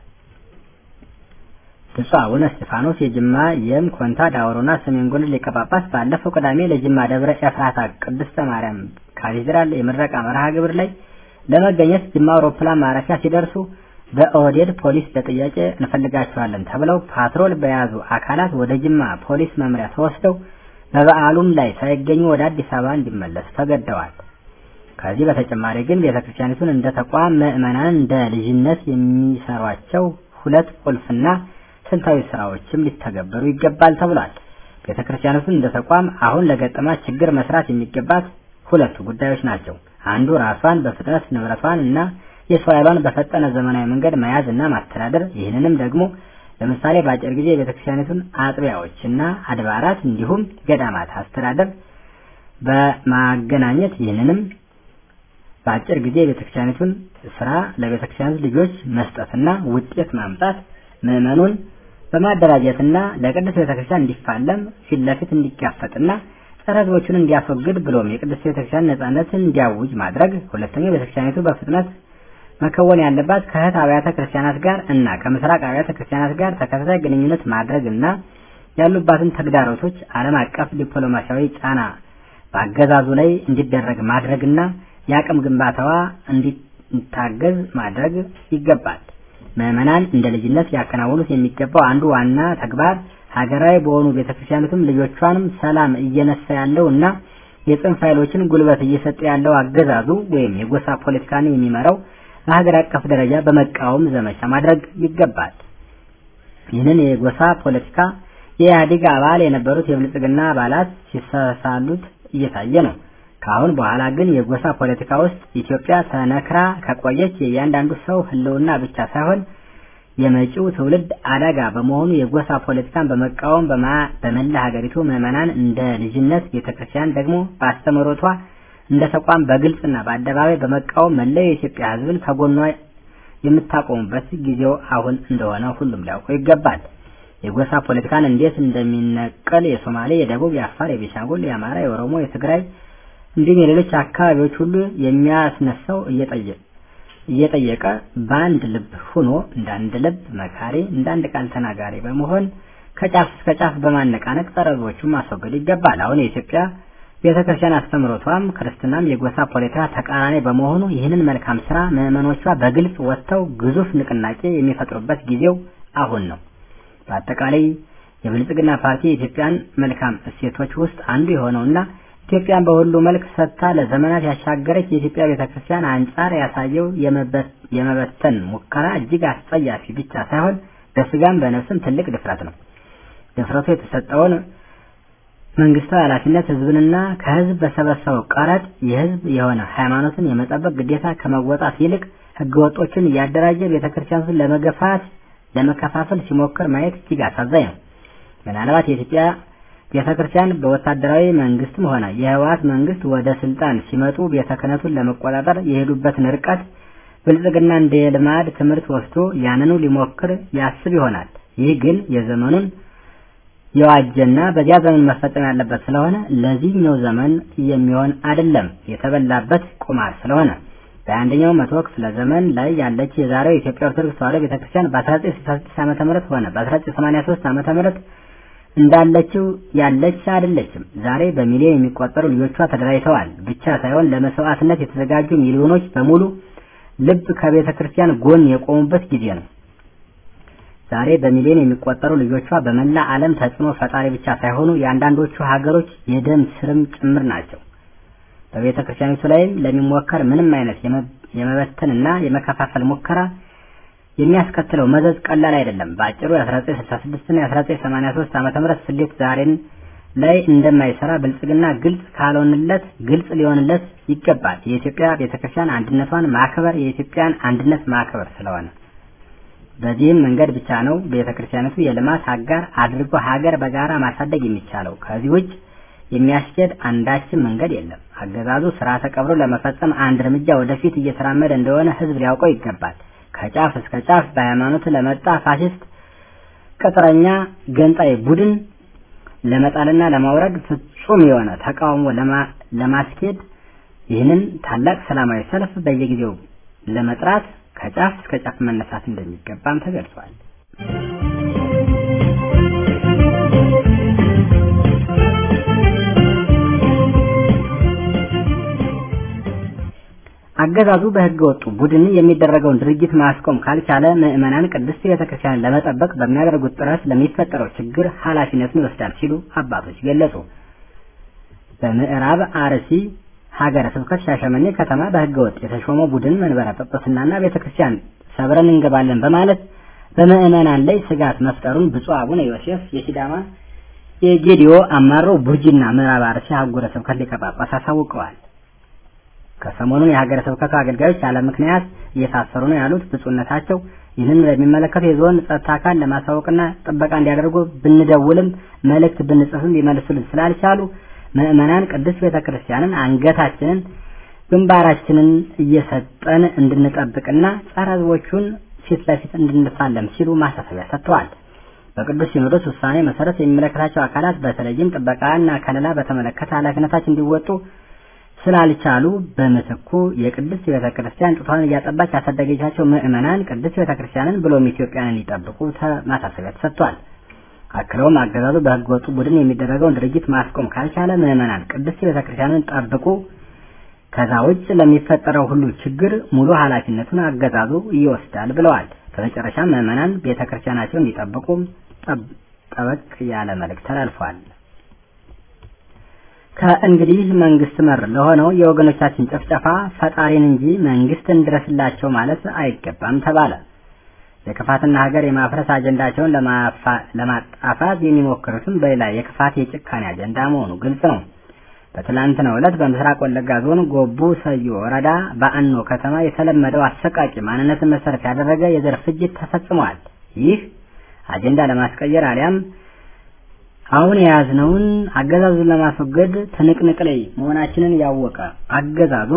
ብፁዕ አቡነ እስጢፋኖስ የጅማ የም ኮንታ ዳውሮና ሰሜን ጎንደር ሊቀ ጳጳስ ባለፈው ቅዳሜ ለጅማ ደብረ ኤፍራታ ቅድስተ ማርያም ካቴድራል የምረቃ መርሃ ግብር ላይ ለመገኘት ጅማ አውሮፕላን ማረፊያ ሲደርሱ በኦህዴድ ፖሊስ ለጥያቄ እንፈልጋቸዋለን ተብለው ፓትሮል በያዙ አካላት ወደ ጅማ ፖሊስ መምሪያ ተወስደው በበዓሉም ላይ ሳይገኙ ወደ አዲስ አበባ እንዲመለሱ ተገደዋል። ከዚህ በተጨማሪ ግን ቤተክርስቲያኒቱን እንደ ተቋም ምዕመናን እንደ ልጅነት የሚሰሯቸው ሁለት ቁልፍና ስልታዊ ስራዎችም ሊተገበሩ ይገባል ተብሏል። ቤተ ክርስቲያኒቱን እንደ ተቋም አሁን ለገጠማት ችግር መስራት የሚገባት ሁለቱ ጉዳዮች ናቸው። አንዱ ራሷን በፍጥነት ንብረቷን እና የሰው ኃይሏን በፈጠነ ዘመናዊ መንገድ መያዝ እና ማስተዳደር። ይህንንም ደግሞ ለምሳሌ በአጭር ጊዜ የቤተ ክርስቲያኒቱን አጥቢያዎች እና አድባራት እንዲሁም ገዳማት አስተዳደር በማገናኘት ይህንንም በአጭር ጊዜ የቤተ ክርስቲያኒቱን ስራ ለቤተ ክርስቲያኒቱ ልጆች መስጠትና ውጤት ማምጣት ምዕመኑን በማደራጀትና ለቅድስት ቤተክርስቲያን እንዲፋለም ፊት ለፊት እንዲጋፈጥና ጸረ ሕዝቦቹን እንዲያስወግድ ብሎም የቅድስት ቤተክርስቲያን ነጻነትን እንዲያውጅ ማድረግ። ሁለተኛው ቤተክርስቲያኒቱ በፍጥነት መከወን ያለባት ከእህት አብያተ ክርስቲያናት ጋር እና ከምስራቅ አብያተ ክርስቲያናት ጋር ተከታታይ ግንኙነት ማድረግ እና ያሉባትን ተግዳሮቶች ዓለም አቀፍ ዲፕሎማሲያዊ ጫና በአገዛዙ ላይ እንዲደረግ ማድረግና የአቅም ግንባታዋ እንዲታገዝ ማድረግ ይገባል። ምዕመናን እንደ ልጅነት ሊያከናውኑት የሚገባው አንዱ ዋና ተግባር ሀገራዊ በሆኑ ቤተክርስቲያናትም ልጆቿንም ሰላም እየነሳ ያለው እና የጽንፍ ኃይሎችን ጉልበት እየሰጠ ያለው አገዛዙ ወይም የጎሳ ፖለቲካን የሚመራው በሀገር አቀፍ ደረጃ በመቃወም ዘመቻ ማድረግ ይገባል። ይህንን የጎሳ ፖለቲካ የኢህአዴግ አባል የነበሩት የብልጽግና አባላት ሲሳሳሉት እየታየ ነው። ከአሁን በኋላ ግን የጎሳ ፖለቲካ ውስጥ ኢትዮጵያ ተነክራ ከቆየች የእያንዳንዱ ሰው ሕልውና ብቻ ሳይሆን የመጪው ትውልድ አደጋ በመሆኑ የጎሳ ፖለቲካን በመቃወም በመላ ሀገሪቱ ምዕመናን እንደ ልጅነት፣ ቤተክርስቲያን ደግሞ በአስተምህሮቷ እንደ ተቋም በግልጽና በአደባባይ በመቃወም መላው የኢትዮጵያ ሕዝብን ከጎኗ የምታቆሙበት ጊዜው አሁን እንደሆነ ሁሉም ሊያውቀው ይገባል። የጎሳ ፖለቲካን እንዴት እንደሚነቀል የሶማሌ፣ የደቡብ፣ የአፋር፣ የቤሻንጉል፣ የአማራ፣ የኦሮሞ፣ የትግራይ እንዲሁም የሌሎች አካባቢዎች ሁሉ የሚያስነሳው እየጠየቀ በአንድ ልብ ሆኖ እንደ አንድ ልብ መካሪ እንደ አንድ ቃል ተናጋሪ በመሆን ከጫፍ እስከ ጫፍ በማነቃነቅ ጸረ ሕዝቦቹን ማስወገድ ይገባል። አሁን የኢትዮጵያ ቤተ ክርስቲያን አስተምህሮቷም ክርስትናም የጎሳ ፖለቲካ ተቃራኒ በመሆኑ ይህንን መልካም ስራ ምዕመኖቿ በግልጽ ወጥተው ግዙፍ ንቅናቄ የሚፈጥሩበት ጊዜው አሁን ነው። በአጠቃላይ የብልጽግና ፓርቲ የኢትዮጵያን መልካም እሴቶች ውስጥ አንዱ የሆነውና ኢትዮጵያን በሁሉ መልክ ሰጥታ ለዘመናት ያሻገረች የኢትዮጵያ ቤተክርስቲያን አንጻር ያሳየው የመበተን ሙከራ እጅግ አስጸያፊ ብቻ ሳይሆን በስጋም በነፍስም ትልቅ ድፍረት ነው። ድፍረቱ የተሰጠውን መንግስታዊ ኃላፊነት ህዝብንና ከህዝብ በሰበሰበው ቀረጥ የህዝብ የሆነ ሃይማኖትን የመጠበቅ ግዴታ ከመወጣት ይልቅ ህገወጦችን እያደራጀ ቤተክርስቲያኑን ለመገፋት ለመከፋፈል ሲሞክር ማየት እጅግ አሳዛኝ ነው። ምናልባት የኢትዮጵያ ቤተ ክርስቲያን በወታደራዊ መንግስትም ሆነ የህወሓት መንግስት ወደ ስልጣን ሲመጡ ቤተ ክህነቱን ለመቆጣጠር የሄዱበትን ርቀት ብልጽግና እንደ ልማድ ትምህርት ወስዶ ያንኑ ሊሞክር ያስብ ይሆናል። ይህ ግን የዘመኑን የዋጀና በዚያ ዘመን መፈጸም ያለበት ስለሆነ ለዚህኛው ዘመን የሚሆን አይደለም፣ የተበላበት ቁማር ስለሆነ በአንደኛው መቶ ክፍለ ዘመን ላይ ያለች የዛሬው የኢትዮጵያ ኦርቶዶክስ ተዋሕዶ ቤተክርስቲያን በ1966 ዓመተ ምህረት ሆነ በ1983 ዓመተ ምህረት እንዳለችው ያለች አይደለችም። ዛሬ በሚሊዮን የሚቆጠሩ ልጆቿ ተደራጅተዋል ብቻ ሳይሆን ለመስዋዕትነት የተዘጋጁ ሚሊዮኖች በሙሉ ልብ ከቤተ ክርስቲያን ጎን የቆሙበት ጊዜ ነው። ዛሬ በሚሊዮን የሚቆጠሩ ልጆቿ በመላ ዓለም ተጽዕኖ ፈጣሪ ብቻ ሳይሆኑ የአንዳንዶቹ ሀገሮች የደም ስርም ጭምር ናቸው። በቤተ ክርስቲያኒቱ ላይም ለሚሞከር ምንም አይነት የመበተንና የመከፋፈል ሙከራ የሚያስከትለው መዘዝ ቀላል አይደለም። በአጭሩ የ1966 እና የ1983 ዓመተ ምህረት ስሌት ዛሬን ላይ እንደማይሰራ ብልጽግና ግልጽ ካልሆንለት ግልጽ ሊሆንለት ይገባል። የኢትዮጵያ ቤተክርስቲያን አንድነቷን ማክበር የኢትዮጵያን አንድነት ማክበር ስለሆነ በዚህም መንገድ ብቻ ነው ቤተክርስቲያኒቱ የልማት አጋር አድርጎ ሀገር በጋራ ማሳደግ የሚቻለው። ከዚህ ውጭ የሚያስኬድ አንዳችም መንገድ የለም። አገዛዙ ስርዓተ ቀብሮ ለመፈጸም አንድ እርምጃ ወደፊት እየተራመደ እንደሆነ ህዝብ ሊያውቀው ይገባል። ከጫፍ እስከ ጫፍ በሃይማኖት ለመጣ ፋሽስት ቅጥረኛ ገንጣይ ቡድን ለመጣልና ለማውረድ ፍጹም የሆነ ተቃውሞ ለማስኬድ ይህንን ታላቅ ሰላማዊ ሰልፍ በየጊዜው ለመጥራት ከጫፍ እስከ ጫፍ መነሳት እንደሚገባም ተገልጿል። አገዛዙ በህገ ወጡ ቡድን የሚደረገውን ድርጊት ማስቆም ካልቻለ ምዕመናን ቅድስት ቤተክርስቲያንን ለመጠበቅ በሚያደርጉት ጥረት ለሚፈጠረው ችግር ኃላፊነቱን ይወስዳል ሲሉ አባቶች ገለጹ። በምዕራብ አርሲ ሀገረ ስብከት ሻሸመኔ ከተማ በህገ ወጥ የተሾመው ቡድን መንበረ ጵጵስናና ቤተክርስቲያን ሰብረን እንገባለን በማለት በምዕመናን ላይ ስጋት መፍጠሩን ብፁዕ አቡነ ዮሴፍ የሲዳማ የጌዲዮ አማሮ ቡርጂና ምዕራብ አርሲ አህጉረ ስብከት ሊቀ ጳጳስ አሳውቀዋል። ከሰሞኑን የሀገረ ስብከቱ አገልጋዮች ያለ ምክንያት እየታሰሩ ነው ያሉት ብፁዕነታቸው ይህንን ለሚመለከቱ የዞን ጸጥታ አካል ለማሳወቅና ጥበቃ እንዲያደርጉ ብንደውልም መልእክት ብንጽፍም ሊመልሱልን ስላልቻሉ ምዕመናን ቅድስት ቤተ ክርስቲያንን አንገታችንን ግንባራችንን እየሰጠን እንድንጠብቅና ጸረ ሕዝቦቹን ፊት ለፊት እንድንፋለም ሲሉ ማሳሰቢያ ሰጥተዋል። በቅዱስ ሲኖዶስ ውሳኔ መሰረት የሚመለከታቸው አካላት በተለይም ጥበቃና ከለላ በተመለከተ ኃላፊነታቸው እንዲወጡ ስላልቻሉ በምትኩ የቅድስት ቤተ ክርስቲያን ጡቷን እያጠባች ያሳደገቻቸው ምዕመናን ቅድስት ቤተ ክርስቲያንን ብሎም ኢትዮጵያን እንዲጠብቁ ማሳሰቢያ ተሰጥቷል። አክለውም አገዛዙ በሕገ ወጡ ቡድን የሚደረገውን ድርጊት ማስቆም ካልቻለ ምዕመናን ቅድስት ቤተ ክርስቲያንን ጠብቁ፣ ከዛ ውጭ ለሚፈጠረው ሁሉ ችግር ሙሉ ኃላፊነቱን አገዛዙ ይወስዳል ብለዋል። በመጨረሻም ምዕመናን ቤተ ክርስቲያናቸውን እንዲጠብቁ ጠበቅ ያለ መልእክት ተላልፏል። ከእንግዲህ መንግስት መር ለሆነው የወገኖቻችን ጭፍጨፋ ፈጣሪን እንጂ መንግስት እንድረስላቸው ማለት አይገባም ተባለ። የክፋትና ሀገር የማፍረስ አጀንዳቸውን ለማጣፋት የሚሞክሩትም በሌላ የክፋት የጭካኔ አጀንዳ መሆኑ ግልጽ ነው። በትላንትናው ዕለት በምስራቅ ወለጋ ዞን ጎቡ ሰዮ ወረዳ በአኖ ከተማ የተለመደው አሰቃቂ ማንነትን መሰረት ያደረገ የዘር ፍጅት ተፈጽሟል። ይህ አጀንዳ ለማስቀየር አሊያም አሁን የያዝነውን አገዛዙን ለማስወገድ ትንቅንቅ ላይ መሆናችንን ያወቀ አገዛዙ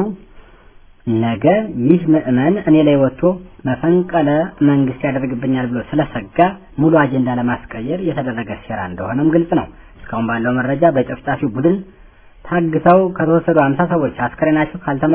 ነገ ይህ ምዕመን እኔ ላይ ወጥቶ መፈንቀለ መንግስት ያደርግብኛል ብሎ ስለሰጋ ሙሉ አጀንዳ ለማስቀየር የተደረገ ሴራ እንደሆነም ግልጽ ነው። እስካሁን ባለው መረጃ በጨፍጫፊው ቡድን ታግተው ከተወሰዱ አምሳ ሰዎች አስከሬናቸው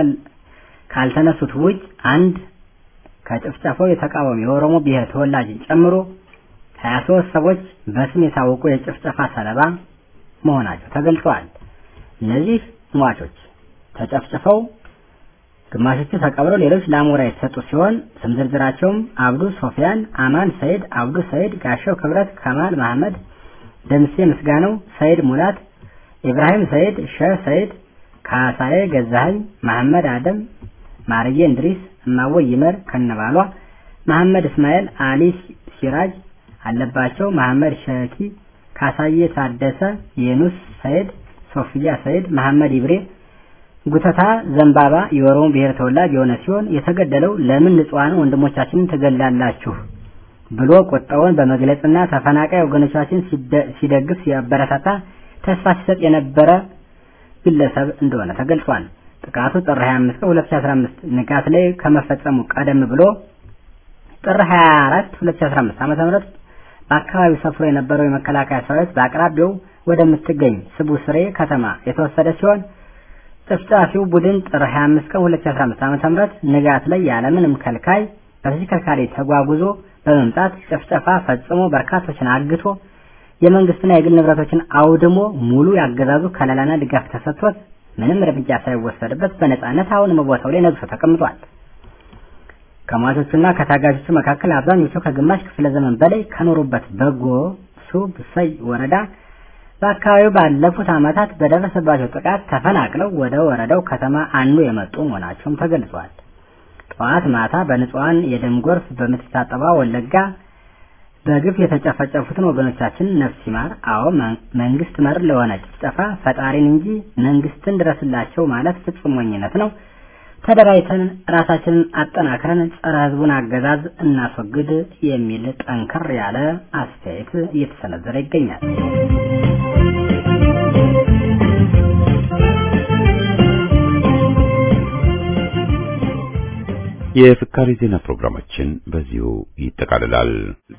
ካልተነሱት ውጭ አንድ ከጭፍጨፋው የተቃወሙ የኦሮሞ ብሔር ተወላጅን ጨምሮ ሀያ ሶስት ሰዎች በስም የታወቁ የጭፍጨፋ ሰለባ መሆናቸው ተገልጸዋል። እነዚህ ሟቾች ተጨፍጭፈው ግማሾቹ ተቀብረው ሌሎች ለአሞራ የተሰጡ ሲሆን ስም ዝርዝራቸውም አብዱ ሶፊያን፣ አማን ሰይድ፣ አብዱ ሰይድ፣ ጋሻው ክብረት፣ ከማል መሐመድ፣ ደምሴ ምስጋናው፣ ሰይድ ሙላት፣ ኢብራሂም ሰይድ፣ ሸህ ሰይድ፣ ካሳዬ ገዛኸኝ፣ መሐመድ አደም፣ ማርዬ እንድሪስ፣ እማወይ ይመር ከነባሏ፣ መሐመድ እስማኤል፣ አሊ ሲራጅ አለባቸው፣ መሐመድ ሸኪ፣ ካሳዬ ታደሰ፣ የኑስ ሰይድ፣ ሶፊያ ሰይድ፣ መሐመድ ኢብሬ ጉተታ ዘንባባ የኦሮሞ ብሔር ተወላጅ የሆነ ሲሆን የተገደለው ለምን ንጹሐን ወንድሞቻችንን ትገላላችሁ ብሎ ቁጣውን በመግለጽና ተፈናቃይ ወገኖቻችን ሲደግፍ ሲያበረታታ ተስፋ ሲሰጥ የነበረ ግለሰብ እንደሆነ ተገልጿል። ጥቃቱ ጥር 25 ቀን 2015 ንጋት ላይ ከመፈጸሙ ቀደም ብሎ ጥር 24 2015 ዓ.ም በአካባቢው ሰፍሮ የነበረው የመከላከያ ሰራዊት በአቅራቢያው ወደምትገኝ ስቡ ስሬ ከተማ የተወሰደ ሲሆን ጨፍጫፊው ቡድን ጥር 25 ቀን 2015 ዓ.ም ንጋት ላይ ያለምንም ከልካይ በተሽከርካሪ ተጓጉዞ በመምጣት ጭፍጨፋ ፈጽሞ በርካቶችን አግቶ የመንግስትና የግል ንብረቶችን አውድሞ ሙሉ ያገዛዙ ከለላና ድጋፍ ተሰጥቶት ምንም እርምጃ ሳይወሰድበት በነጻነት አሁንም ቦታው ላይ ነግሶ ተቀምጧል። ከሟቾቹና ከታጋቾቹ መካከል አብዛኞቹ ከግማሽ ክፍለ ዘመን በላይ ከኖሩበት በጎ ሱብ ሰይ ወረዳ በአካባቢው ባለፉት ዓመታት በደረሰባቸው ጥቃት ተፈናቅለው ወደ ወረዳው ከተማ አኑ የመጡ መሆናቸውም ተገልጿል። ጠዋት ማታ በንጹሐን የደም ጎርፍ በምትታጠባ ወለጋ በግፍ የተጨፈጨፉትን ወገኖቻችን ነፍስ ይማር። አዎ መንግስት መር ለሆነ ጭፍጨፋ ፈጣሪን እንጂ መንግስትን ድረስላቸው ማለት ፍጹም ሞኝነት ነው። ተደራጅተን ራሳችንን አጠናክረን ጸረ ህዝቡን አገዛዝ እናስወግድ የሚል ጠንከር ያለ አስተያየት እየተሰነዘረ ይገኛል። የፍካሪ ዜና ፕሮግራማችን በዚሁ ይጠቃልላል።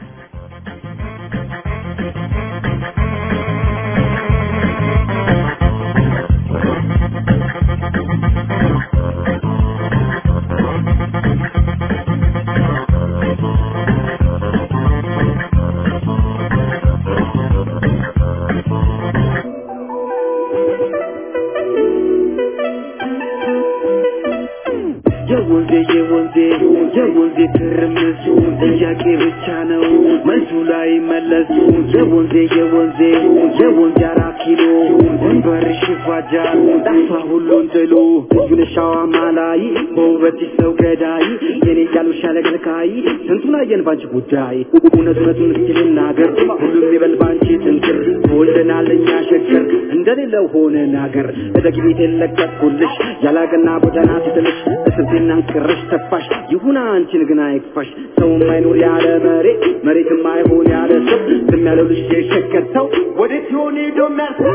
የወንዜ የወንዜ የወንዜ ትርምስ ጥያቄ ብቻ ነው መልሱ ላይ መለስ የወንዜ የወንዜ የወንዜ አራት ኪሎ ወንበርሽ ይፋጃል ጠፋ ሁሉን ጥሎ ዩነሻዋ ማላይ በውበትሽ ሰው ገዳይ የኔ ያሉሻ ለገልካይ ስንቱን አየን ባንቺ ጉዳይ እውነት እውነቱን እስኪ ልናገር ሁሉም ይበል ባንቺ ትንክር ተወልደናል እኛ ሸገር እንደሌለው ሆነን አገር እደግ ቤት የለቀቅኩልሽ ያላቅና ጎዳና ስትልሽ እስርቴና ቅርሽ ተፋሽ ይሁን አንቺን ግን አይክፋሽ ሰው የማይኖር ያለ መሬት መሬት የማይሆን ያለ ሰው ዝም ያለው ልጅ የሸገር ሰው ወዴት ይሆን ሄዶ የሚያልፈው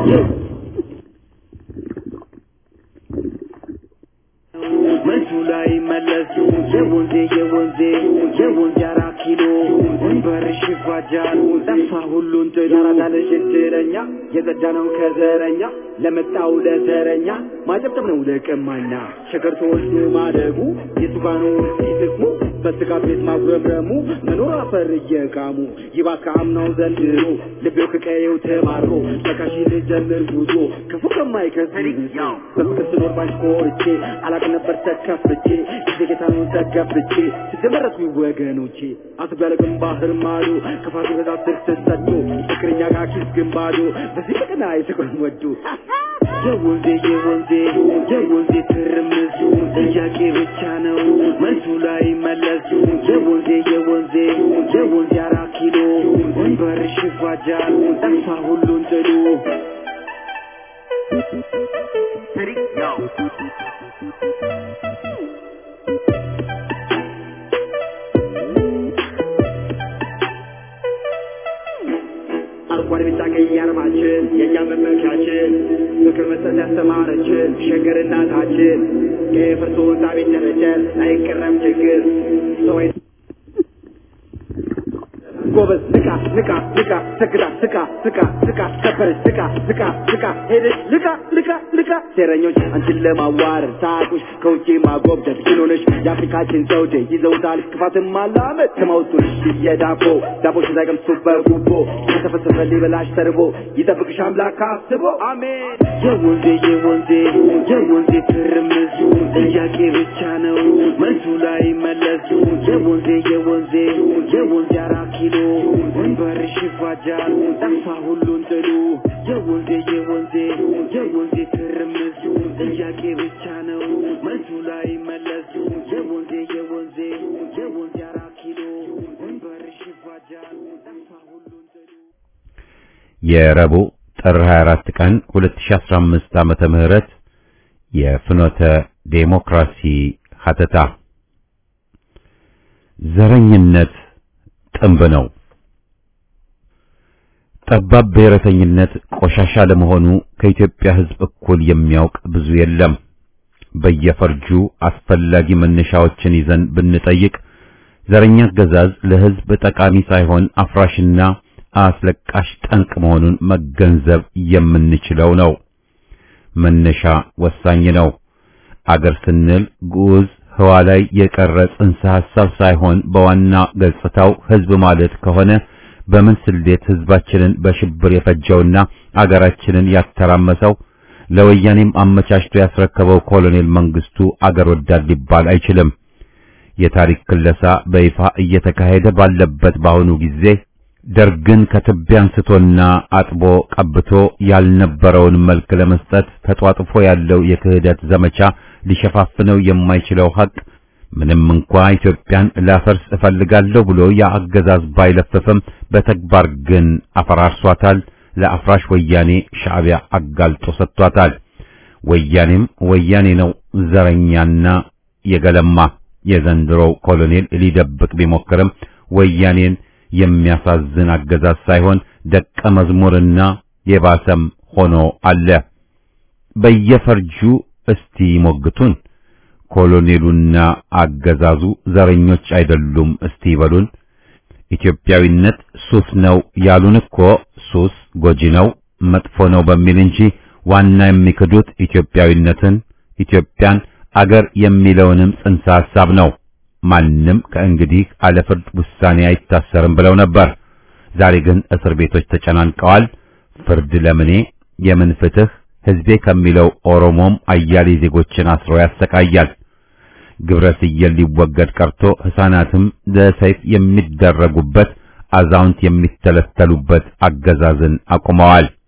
መልሱ ላይ መለሱ የወንዜ የወንዜ የወንዜ አራት ኪሎ ወንበርሽ ይፋጃል ጠፋ ሁሉን ጥሎ ያራዳለሽ እድለኛ የጸዳ ነው ከዘረኛ ለመጣው ለዘረኛ ማጨብጨብ ነው ለቀማኛ ሸገር ተወልዶ ማደጉ የሱባኑ ሲጥቅሙ በስጋት ቤት ማጉረምረሙ መኖር አፈር እየቃሙ ይባስ ከአምናው ዘንድሮ ልቤው ከቀየው ተማርኮ ተካሽ ልጀምር ጉዞ ክፉ ከማይከስር በፍቅር ስኖር ባንቺ ኮርቼ አላቅ ነበር ተከፍቼ ጊዜ ጌታኑን ተገብቼ ስትመረቱ ወገኖቼ አትበለቅም ባህር ማዶ ክፋቱ በዛት ስር ተሰዶ ፍቅረኛ ጋር ኪስ ግንባዶ በዚህ ፍቅና የፍቅርን ወዶ የወንዜ የወንዜ የወንዜ ትርምሱ ጥያቄ ብቻ ነው መልሱ ላይ መለሱ የወንዜ የወንዜ የወንዜ አራት ኪሎ ወንበርሽ ይፋጃል ጠፋ ሁሉን ጥሉ አረንጓዴ ቢጫ ቀይ አርማችን የእኛ መመኪያችን ምክር መስጠት ያስተማረችን ሸገር እናታችን የፈርሶ ህንፃ ቤት ደረጀን አይቀረም ችግር ሰው አይ- ጎበዝ ንቃ ንቃ ንቃ ሰግዳ ስቃ ስቃ ስቃ ከበረች ስቃ ስቃ ስቃ ሄደች ልቃ ልቃ ልቃ ሴረኞች አንቺን ለማዋረድ ሳቁሽ ከውጭ ማጎብደድ ችሎነሽ የአፍሪካችን ዘውዴ ይዘውታል ክፋትን ማላመድ ከማውጡልሽ የዳቦ ዳቦሽ ሳይቀምሱ በጉቦ ከተፈሰፈ ሊበላሽ ተርቦ ይጠብቅሽ አምላክ አስቦ አሜን የወንዜ የወንዜ የወንዜ ትርምሱ ጥያቄ ብቻ ነው መልሱ ላይ መለሱ የወንዜ የወንዜ የወንዜ አራት ኪሎ ወንበርሽ ይፋጃል ጠፋ ሁሉን ጥሉ የወንዜ የወንዜ የወንዜ ትርምሱ ጥያቄ ብቻ ነው መልሱ ላይ መለሱ የወንዜ የወንዜ የወንዜ አራት ኪሎ ወንበርሽ ይፋጃል ጠፋ ሁሉን ጥሉ የረቡዕ ጥር 24 ቀን 2015 ዓመተ ምህረት የፍኖተ ዴሞክራሲ ሀተታ ዘረኝነት ጥንብ ነው። ጠባብ ብሔረተኝነት ቆሻሻ ለመሆኑ ከኢትዮጵያ ሕዝብ እኩል የሚያውቅ ብዙ የለም። በየፈርጁ አስፈላጊ መነሻዎችን ይዘን ብንጠይቅ ዘረኛ አገዛዝ ለሕዝብ ጠቃሚ ሳይሆን አፍራሽና አስለቃሽ ጠንቅ መሆኑን መገንዘብ የምንችለው ነው። መነሻ ወሳኝ ነው። አገር ስንል ግዑዝ ህዋ ላይ የቀረ ጽንሰ ሐሳብ ሳይሆን በዋና ገጽታው ሕዝብ ማለት ከሆነ በምን ስሌት ሕዝባችንን በሽብር የፈጀውና አገራችንን ያተራመሰው ለወያኔም አመቻችቶ ያስረከበው ኮሎኔል መንግስቱ አገር ወዳድ ሊባል አይችልም። የታሪክ ክለሳ በይፋ እየተካሄደ ባለበት በአሁኑ ጊዜ ደርግን ከትቢያ አንስቶና አጥቦ ቀብቶ ያልነበረውን መልክ ለመስጠት ተጧጥፎ ያለው የክህደት ዘመቻ ሊሸፋፍነው የማይችለው ሀቅ ምንም እንኳ ኢትዮጵያን ላፈርስ እፈልጋለሁ ብሎ የአገዛዝ ባይለፍፍም በተግባር ግን አፈራርሷታል። ለአፍራሽ ወያኔ ሻዕቢያ አጋልጦ ሰጥቷታል። ወያኔም ወያኔ ነው፣ ዘረኛና የገለማ የዘንድሮው ኮሎኔል ሊደብቅ ቢሞክርም ወያኔን የሚያሳዝን አገዛዝ ሳይሆን ደቀ መዝሙርና የባሰም ሆኖ አለ። በየፈርጁ እስቲ ሞግቱን። ኮሎኔሉና አገዛዙ ዘረኞች አይደሉም እስቲ ይበሉን። ኢትዮጵያዊነት ሱስ ነው ያሉን እኮ ሱስ ጎጂ ነው መጥፎ ነው በሚል እንጂ ዋና የሚክዱት ኢትዮጵያዊነትን፣ ኢትዮጵያን፣ አገር የሚለውንም ጽንሰ ሐሳብ ነው። ማንም ከእንግዲህ አለ ፍርድ ውሳኔ አይታሰርም ብለው ነበር። ዛሬ ግን እስር ቤቶች ተጨናንቀዋል። ፍርድ ለምኔ የምን ፍትህ ሕዝቤ ከሚለው ኦሮሞም አያሌ ዜጎችን አስሮ ያሰቃያል። ግብረ ስየል ሊወገድ ቀርቶ ሕፃናትም ለሰይፍ የሚደረጉበት አዛውንት የሚተለተሉበት አገዛዝን አቁመዋል።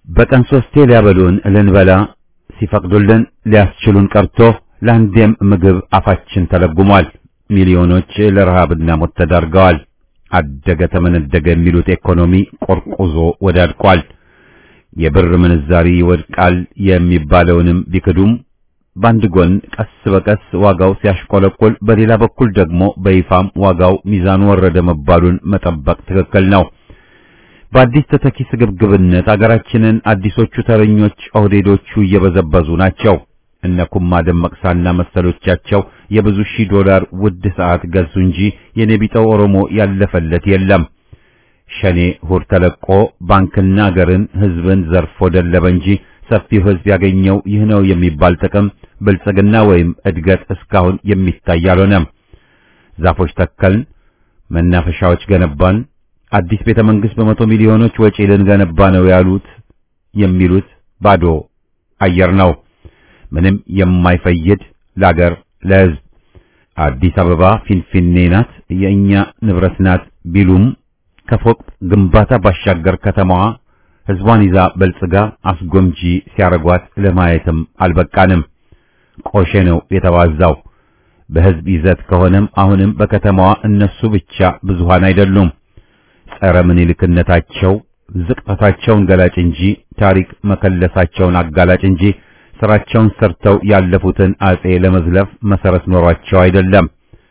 በቀን ሶስቴ ሊያበሉን ልንበላ ሲፈቅዱልን ሊያስችሉን ቀርቶ ለአንዴም ምግብ አፋችን ተለጉሟል። ሚሊዮኖች ለረሃብና ሞት ተዳርገዋል። አደገ ተመነደገ የሚሉት ኢኮኖሚ ቆርቁዞ ወዳድቋል። የብር ምንዛሪ ይወድቃል የሚባለውንም ቢክዱም በአንድ ጎን ቀስ በቀስ ዋጋው ሲያሽቆለቆል፣ በሌላ በኩል ደግሞ በይፋም ዋጋው ሚዛኑ ወረደ መባሉን መጠበቅ ትክክል ነው። በአዲስ ተተኪ ስግብግብነት አገራችንን አዲሶቹ ተረኞች ኦህዴዶቹ እየበዘበዙ ናቸው። እነ ኩማ ደመቅሳና መሰሎቻቸው የብዙ ሺህ ዶላር ውድ ሰዓት ገዙ እንጂ የኔቢጠው ኦሮሞ ያለፈለት የለም። ሸኔ ሁር ተለቆ ባንክና አገርን ሕዝብን ዘርፎ ደለበ እንጂ ሰፊው ሕዝብ ያገኘው ይህ ነው የሚባል ጥቅም ብልጽግና ወይም እድገት እስካሁን የሚታይ አልሆነም። ዛፎች ተከልን፣ መናፈሻዎች ገነባን፣ አዲስ ቤተ መንግሥት በመቶ ሚሊዮኖች ወጪ ልንገነባ ነው ያሉት የሚሉት ባዶ አየር ነው። ምንም የማይፈይድ ለአገር ለሕዝብ አዲስ አበባ ፊንፊኔ ናት፣ የእኛ ንብረት ናት ቢሉም ከፎቅ ግንባታ ባሻገር ከተማዋ ሕዝቧን ይዛ በልጽጋ አስጎምጂ ሲያረጓት ለማየትም አልበቃንም። ቆሼ ነው የተዋዛው። በሕዝብ ይዘት ከሆነም አሁንም በከተማዋ እነሱ ብቻ ብዙሃን አይደሉም። ጸረ ምኒልክነታቸው ዝቅጠታቸውን ገላጭ እንጂ ታሪክ መከለሳቸውን አጋላጭ እንጂ ስራቸውን ሰርተው ያለፉትን አጼ ለመዝለፍ መሰረት ኖሯቸው አይደለም።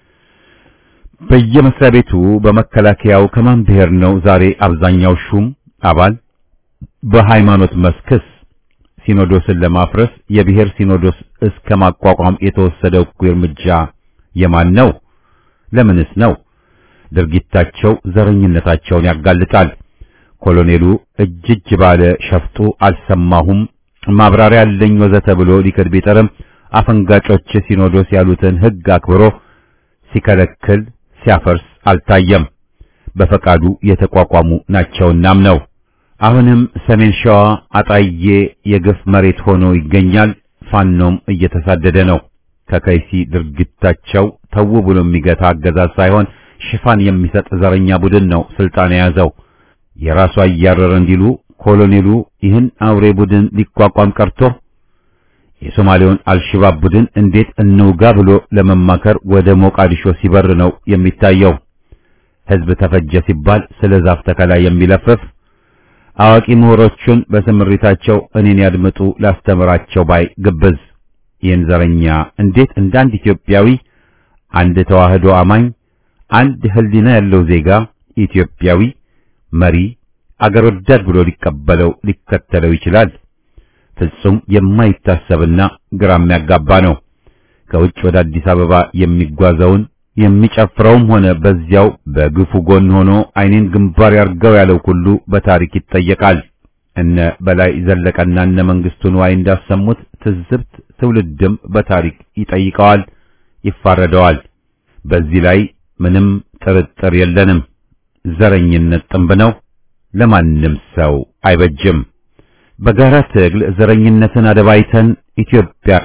በየመስሪያ ቤቱ በመከላከያው ከማን ብሔር ነው ዛሬ አብዛኛው ሹም አባል? በሃይማኖት መስክስ ሲኖዶስን ለማፍረስ የብሔር ሲኖዶስ እስከ ማቋቋም የተወሰደው እኩይ እርምጃ የማን ነው? ለምንስ ነው? ድርጊታቸው ዘረኝነታቸውን ያጋልጣል። ኮሎኔሉ እጅ እጅ ባለ ሸፍጡ አልሰማሁም ማብራሪያ ያለኝ ወዘተ ብሎ ሊክድ ቢጠርም አፈንጋጮች ሲኖዶስ ያሉትን ሕግ አክብሮ ሲከለክል ሲያፈርስ አልታየም። በፈቃዱ የተቋቋሙ ናቸውናም ነው። አሁንም ሰሜን ሸዋ አጣዬ የግፍ መሬት ሆኖ ይገኛል። ፋኖም እየተሳደደ ነው። ከከይሲ ድርጊታቸው ተው ብሎ የሚገታ አገዛዝ ሳይሆን ሽፋን የሚሰጥ ዘረኛ ቡድን ነው ስልጣን የያዘው። የራሱ አያረረ እንዲሉ ኮሎኔሉ ይህን አውሬ ቡድን ሊቋቋም ቀርቶ የሶማሌውን አልሽባብ ቡድን እንዴት እንውጋ ብሎ ለመማከር ወደ ሞቃዲሾ ሲበር ነው የሚታየው። ሕዝብ ተፈጀ ሲባል ስለ ዛፍ ተከላ የሚለፍፍ አዋቂ ምሁሮቹን በስምሪታቸው እኔን ያድምጡ ላስተምራቸው ባይ ግብዝ ይህን ዘረኛ እንዴት እንደ አንድ ኢትዮጵያዊ አንድ ተዋህዶ አማኝ አንድ ሕሊና ያለው ዜጋ ኢትዮጵያዊ መሪ አገር ወዳድ ብሎ ሊቀበለው ሊከተለው ይችላል? ፍጹም የማይታሰብና ግራ የሚያጋባ ነው። ከውጭ ወደ አዲስ አበባ የሚጓዘውን የሚጨፍረውም ሆነ በዚያው በግፉ ጎን ሆኖ ዓይኔን ግንባር ያርገው ያለው ሁሉ በታሪክ ይጠየቃል። እነ በላይ ዘለቀና እነ መንግስቱ ንዋይ እንዳሰሙት ትዝብት ትውልድም በታሪክ ይጠይቀዋል፣ ይፋረደዋል። በዚህ ላይ ምንም ጥርጥር የለንም። ዘረኝነት ጥንብ ነው፣ ለማንም ሰው አይበጅም። በጋራ ትግል ዘረኝነትን አደባይተን ኢትዮጵያ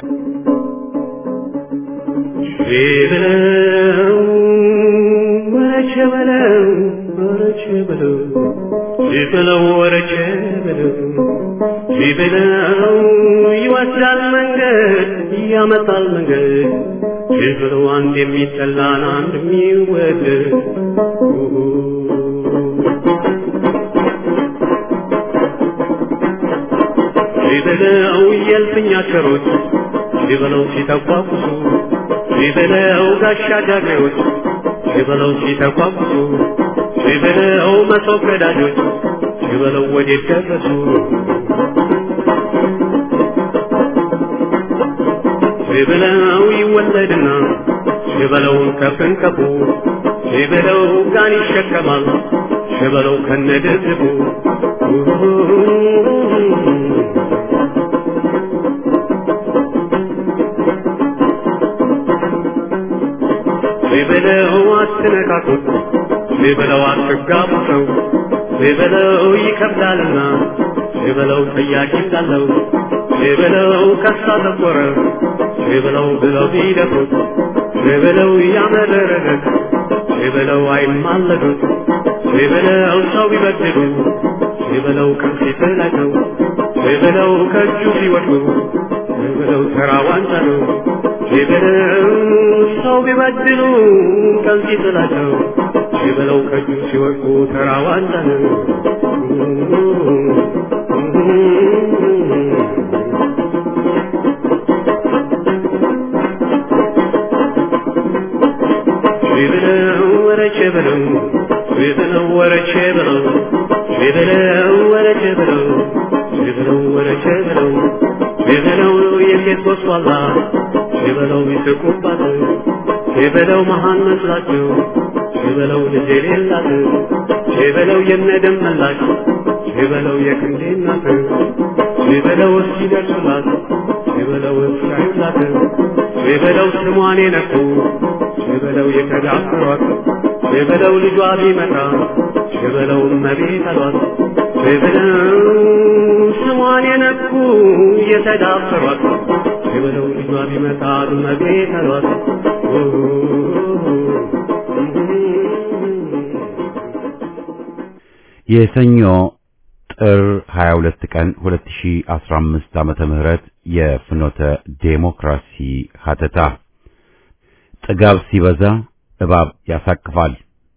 ቢበለው ወረቸ በለው ወረቸ በለው ቢበለው ወረቸ በለው ቢበለው ይወስዳል መንገድ ያመጣል መንገድ ቢበለው አንድ የሚጠላን አንድ የሚወደድ ቢበለው የልፍኛ ቸሮች ቢበለው ሲተቋቁሱ ቢበለው ጋሻ ጃግሬዎች ቢበለው ሲተቋቁሱ ቢበለው መሶብ ቀዳጆች ቢበለው ወዴት ደረሱ ቢበለው ይወለድና ቢበለው ከፍንቀፉ ቢበለው ጋን ይሸከማል ቢበለው ከነድርቡ ቢበለው አትነካኩት ቢበለው አትጋቡ ሰው ቢበለው ይከብዳልና ቢበለው ጠያቂ እንዳለው ቢበለው ከሳ ተቆረ ቢበለው ብለው ቢደፍሩት ቢበለው ያመረረለት ቢበለው አይማለዱት ቢበለው ሰው ቢበድሉ ቢበለው ከፊት ላይ ነው በለው ከእጁ ሲወድቁ በለው ተራ ዋንጫ ነው በለው ሰው ቢበድሉ ቀን ሲጥላቸው በለው ከእጁ ሲወድቁ ተራ ዋንጫ ነው በለው ወረቼ በለው በለው ወረቼ በለው በለው ወረቼ በለው በለው ወረቼ በለው በለው የሴት ወስዋላ በለው ይስቁባት በለው መሃን መስላቸው በለው ልጅ የሌላት በለው የነደም መላሽ በለው የክንዴ እናት በለው እስኪደርሱላት በለው እስኪያዩላት በለው ስሟን የነኩ በለው የተዳፈሯት በለው ልጇ ቢመጣ በለው እመቤት አሏት በለው ስሟን የነኩ የተዳፈሯት በለው ልጇ ቢመጣ እመቤት አሏት የሰኞ ጥር 22 ቀን 2015 ዓመተ ምህረት የፍኖተ ዴሞክራሲ ሀተታ ጥጋብ ሲበዛ እባብ ያሳቅፋል።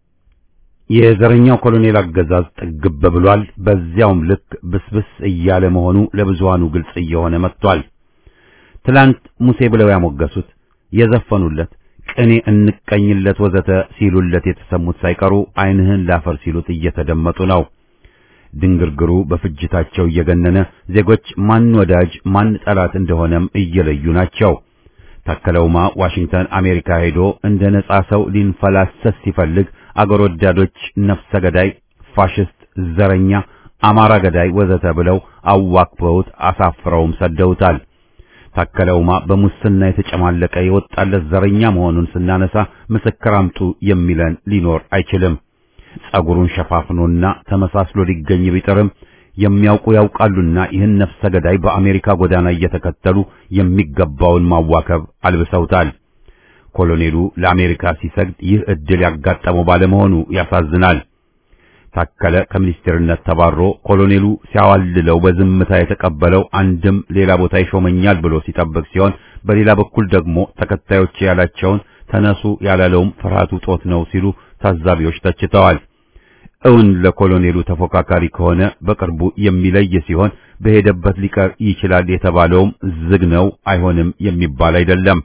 የዘረኛው ኮሎኔል አገዛዝ ጥግብ ብሏል። በዚያውም ልክ ብስብስ እያለ መሆኑ ለብዙሃኑ ግልጽ እየሆነ መጥቷል። ትላንት ሙሴ ብለው ያሞገሱት የዘፈኑለት ቅኔ እንቀኝለት ወዘተ ሲሉለት የተሰሙት ሳይቀሩ ዓይንህን ላፈር ሲሉት እየተደመጡ ነው። ድንግርግሩ በፍጅታቸው እየገነነ ዜጎች ማን ወዳጅ ማን ጠላት እንደሆነም እየለዩ ናቸው። ታከለውማ ዋሽንግተን አሜሪካ ሄዶ እንደ ነጻ ሰው ሊንፈላሰስ ሲፈልግ አገር ወዳዶች ነፍሰ ገዳይ፣ ፋሽስት፣ ዘረኛ፣ አማራ ገዳይ ወዘተ ብለው አዋክበውት አሳፍረውም ሰደውታል። ታከለውማ በሙስና የተጨማለቀ የወጣለት ዘረኛ መሆኑን ስናነሳ ምስክር አምጡ የሚለን ሊኖር አይችልም። ጸጉሩን ሸፋፍኖና ተመሳስሎ ሊገኝ ቢጥርም የሚያውቁ ያውቃሉና ይህን ነፍሰ ገዳይ በአሜሪካ ጎዳና እየተከተሉ የሚገባውን ማዋከብ አልብሰውታል። ኮሎኔሉ ለአሜሪካ ሲሰግድ ይህ ዕድል ያጋጠመው ባለመሆኑ ያሳዝናል። ታከለ ከሚኒስቴርነት ተባሮ ኮሎኔሉ ሲያዋልለው በዝምታ የተቀበለው አንድም ሌላ ቦታ ይሾመኛል ብሎ ሲጠብቅ ሲሆን፣ በሌላ በኩል ደግሞ ተከታዮች ያላቸውን ተነሱ ያላለውም ፍርሃቱ ጦት ነው ሲሉ ታዛቢዎች ተችተዋል። እውን ለኮሎኔሉ ተፎካካሪ ከሆነ በቅርቡ የሚለይ ሲሆን በሄደበት ሊቀር ይችላል የተባለውም ዝግ ነው፣ አይሆንም የሚባል አይደለም።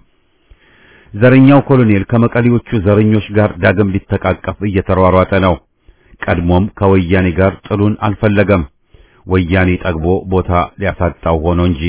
ዘረኛው ኮሎኔል ከመቀሌዎቹ ዘረኞች ጋር ዳግም ሊተቃቀፍ እየተሯሯጠ ነው። ቀድሞም ከወያኔ ጋር ጥሉን አልፈለገም። ወያኔ ጠግቦ ቦታ ሊያሳጣው ሆኖ እንጂ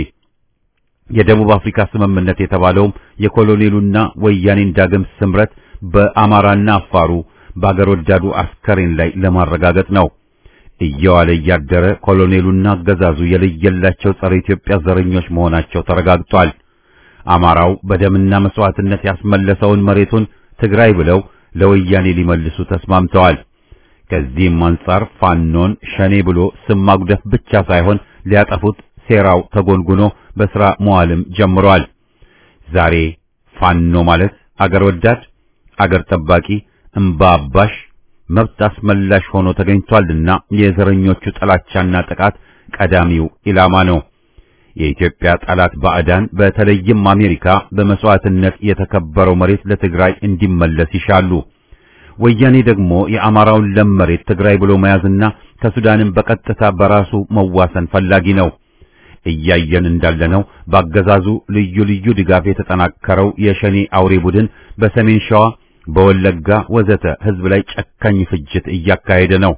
የደቡብ አፍሪካ ስምምነት የተባለውም የኮሎኔሉና ወያኔን ዳግም ስምረት በአማራና አፋሩ በአገር ወዳዱ አስከሬን ላይ ለማረጋገጥ ነው። እየዋለ እያደረ ኮሎኔሉና አገዛዙ የለየላቸው ጸረ ኢትዮጵያ ዘረኞች መሆናቸው ተረጋግጧል። አማራው በደምና መስዋዕትነት ያስመለሰውን መሬቱን ትግራይ ብለው ለወያኔ ሊመልሱ ተስማምተዋል። ከዚህም አንጻር ፋኖን ሸኔ ብሎ ስም ማጉደፍ ብቻ ሳይሆን ሊያጠፉት ሴራው ተጎንጉኖ በሥራ መዋልም ጀምሯል። ዛሬ ፋኖ ማለት አገር ወዳድ፣ አገር ጠባቂ፣ እምባ አባሽ፣ መብት አስመላሽ ሆኖ ተገኝቷልና የዘረኞቹ ጥላቻና ጥቃት ቀዳሚው ኢላማ ነው። የኢትዮጵያ ጠላት ባዕዳን በተለይም አሜሪካ በመስዋዕትነት የተከበረው መሬት ለትግራይ እንዲመለስ ይሻሉ። ወያኔ ደግሞ የአማራውን ለም መሬት ትግራይ ብሎ መያዝና ከሱዳንም በቀጥታ በራሱ መዋሰን ፈላጊ ነው። እያየን እንዳለነው በአገዛዙ ልዩ ልዩ ድጋፍ የተጠናከረው የሸኔ አውሬ ቡድን በሰሜን ሸዋ፣ በወለጋ ወዘተ ሕዝብ ላይ ጨካኝ ፍጅት እያካሄደ ነው።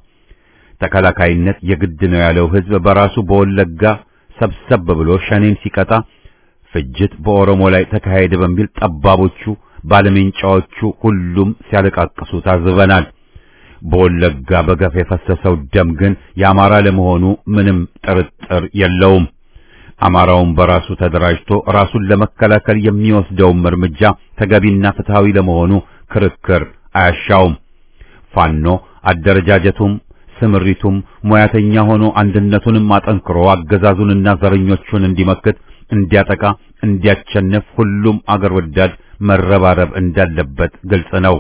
ተከላካይነት የግድ ነው ያለው ሕዝብ በራሱ በወለጋ ሰብሰብ ብሎ ሸኔን ሲቀጣ ፍጅት በኦሮሞ ላይ ተካሄደ በሚል ጠባቦቹ ባለሜንጫዎቹ ሁሉም ሲያለቃቅሱ ታዝበናል። በወለጋ በገፍ የፈሰሰው ደም ግን የአማራ ለመሆኑ ምንም ጥርጥር የለውም። አማራውን በራሱ ተደራጅቶ ራሱን ለመከላከል የሚወስደውም እርምጃ ተገቢና ፍትሃዊ ለመሆኑ ክርክር አያሻውም። ፋኖ አደረጃጀቱም ስምሪቱም ሙያተኛ ሆኖ አንድነቱንም አጠንክሮ አገዛዙንና ዘረኞቹን እንዲመክት፣ እንዲያጠቃ፣ እንዲያቸንፍ ሁሉም አገር ወዳድ መረባረብ እንዳለበት ግልጽ ነው።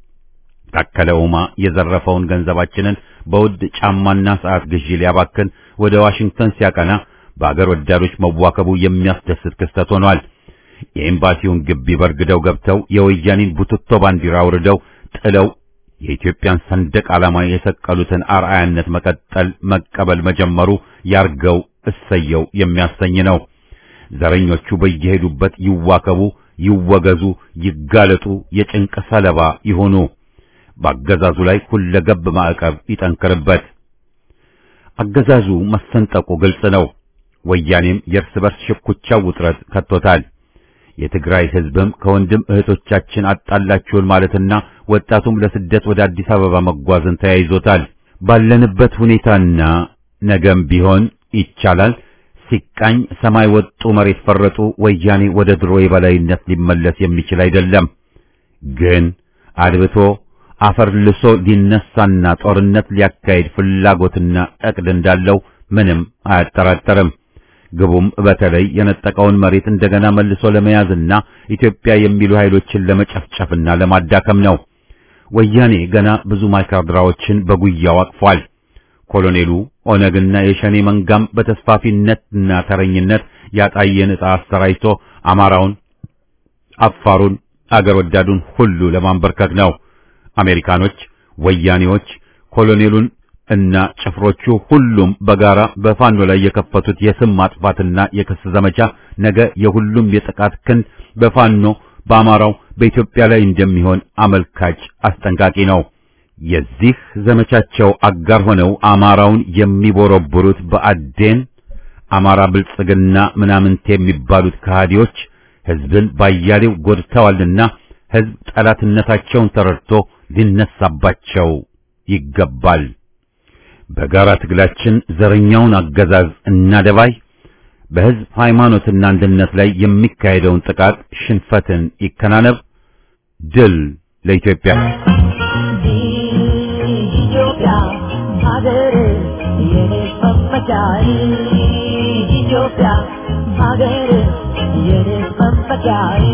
ታከለ ኡማ የዘረፈውን ገንዘባችንን በውድ ጫማና ሰዓት ግዢ ሊያባክን ወደ ዋሽንግተን ሲያቀና በአገር ወዳዶች መዋከቡ የሚያስደስት ክስተት ሆኗል። የኤምባሲውን ግቢ በርግደው ገብተው የወያኔን ቡትቶ ባንዲራ አውርደው ጥለው የኢትዮጵያን ሰንደቅ ዓላማ የሰቀሉትን አርአያነት መቀጠል መቀበል መጀመሩ ያርገው እሰየው የሚያሰኝ ነው። ዘረኞቹ በየሄዱበት ይዋከቡ፣ ይወገዙ፣ ይጋለጡ፣ የጭንቅ ሰለባ ይሆኑ። በአገዛዙ ላይ ሁለገብ ማዕቀብ ይጠንክርበት። አገዛዙ መሰንጠቁ ግልጽ ነው። ወያኔም የእርስ በርስ ሽኩቻው ውጥረት ከቶታል። የትግራይ ሕዝብም ከወንድም እህቶቻችን አጣላችሁን ማለትና ወጣቱም ለስደት ወደ አዲስ አበባ መጓዝን ተያይዞታል። ባለንበት ሁኔታና ነገም ቢሆን ይቻላል ሲቃኝ ሰማይ ወጡ መሬት ፈረጡ ወያኔ ወደ ድሮ የበላይነት ሊመለስ የሚችል አይደለም። ግን አድብቶ አፈር ልሶ ሊነሳና ጦርነት ሊያካሂድ ፍላጎትና እቅድ እንዳለው ምንም አያጠራጠርም። ግቡም በተለይ የነጠቀውን መሬት እንደገና መልሶ ለመያዝና ኢትዮጵያ የሚሉ ኃይሎችን ለመጨፍጨፍና ለማዳከም ነው። ወያኔ ገና ብዙ ማይካድራዎችን በጉያው አቅፏል። ኮሎኔሉ ኦነግና የሸኔ መንጋም በተስፋፊነትና ተረኝነት ያጣየን ዕጣ አሰራይቶ አማራውን፣ አፋሩን፣ አገር ወዳዱን ሁሉ ለማንበርከክ ነው። አሜሪካኖች፣ ወያኔዎች፣ ኮሎኔሉን እና ጭፍሮቹ ሁሉም በጋራ በፋኖ ላይ የከፈቱት የስም ማጥፋትና የክስ ዘመቻ ነገ የሁሉም የጥቃት ክንድ በፋኖ በአማራው በኢትዮጵያ ላይ እንደሚሆን አመልካች አስጠንቃቂ ነው። የዚህ ዘመቻቸው አጋር ሆነው አማራውን የሚቦረብሩት በአዴን አማራ ብልጽግና ምናምንት የሚባሉት ከሃዲዎች ሕዝብን ባያሌው ጎድተዋልና ሕዝብ ጠላትነታቸውን ተረድቶ ሊነሳባቸው ይገባል። በጋራ ትግላችን ዘረኛውን አገዛዝ እናደባይ። በሕዝብ ሃይማኖትና አንድነት ላይ የሚካሄደውን ጥቃት ሽንፈትን ይከናነብ። ድል ለኢትዮጵያ። ኢትዮጵያ ሀገር የኔ መመኪያዬ ኢትዮጵያ ሀገር የኔ መመኪያዬ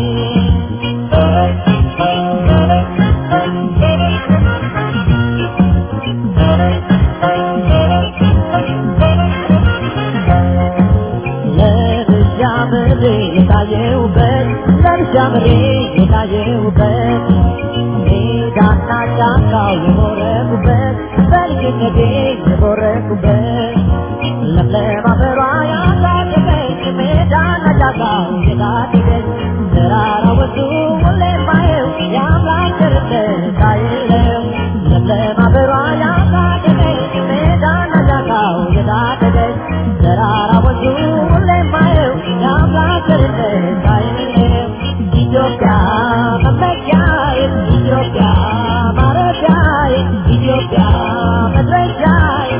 ለብቻ ምሬ የታየውበት ለብቻ ምሬ የታየውበት ሜዳና ጫካው የቦረቁበት በልጅነቴ የቦረቁበት ለምለም አፈሯ ያሳደገች ሜዳና ጫካው የታደገች ተራራ ወጡ ሁሌ ማየው የአምላክ ቸርነት አይለው ለምለም አፈሯ ያሳደገች ሜዳና ጫካው የታደገች ተራራ ወጡ ሁሌ ማየው የአምላክ ቸርነት አይለው ኢትዮጵያ መመኪያዬ ኢትዮጵያ ማረፊያዬ ኢትዮጵያ መድረሻዬ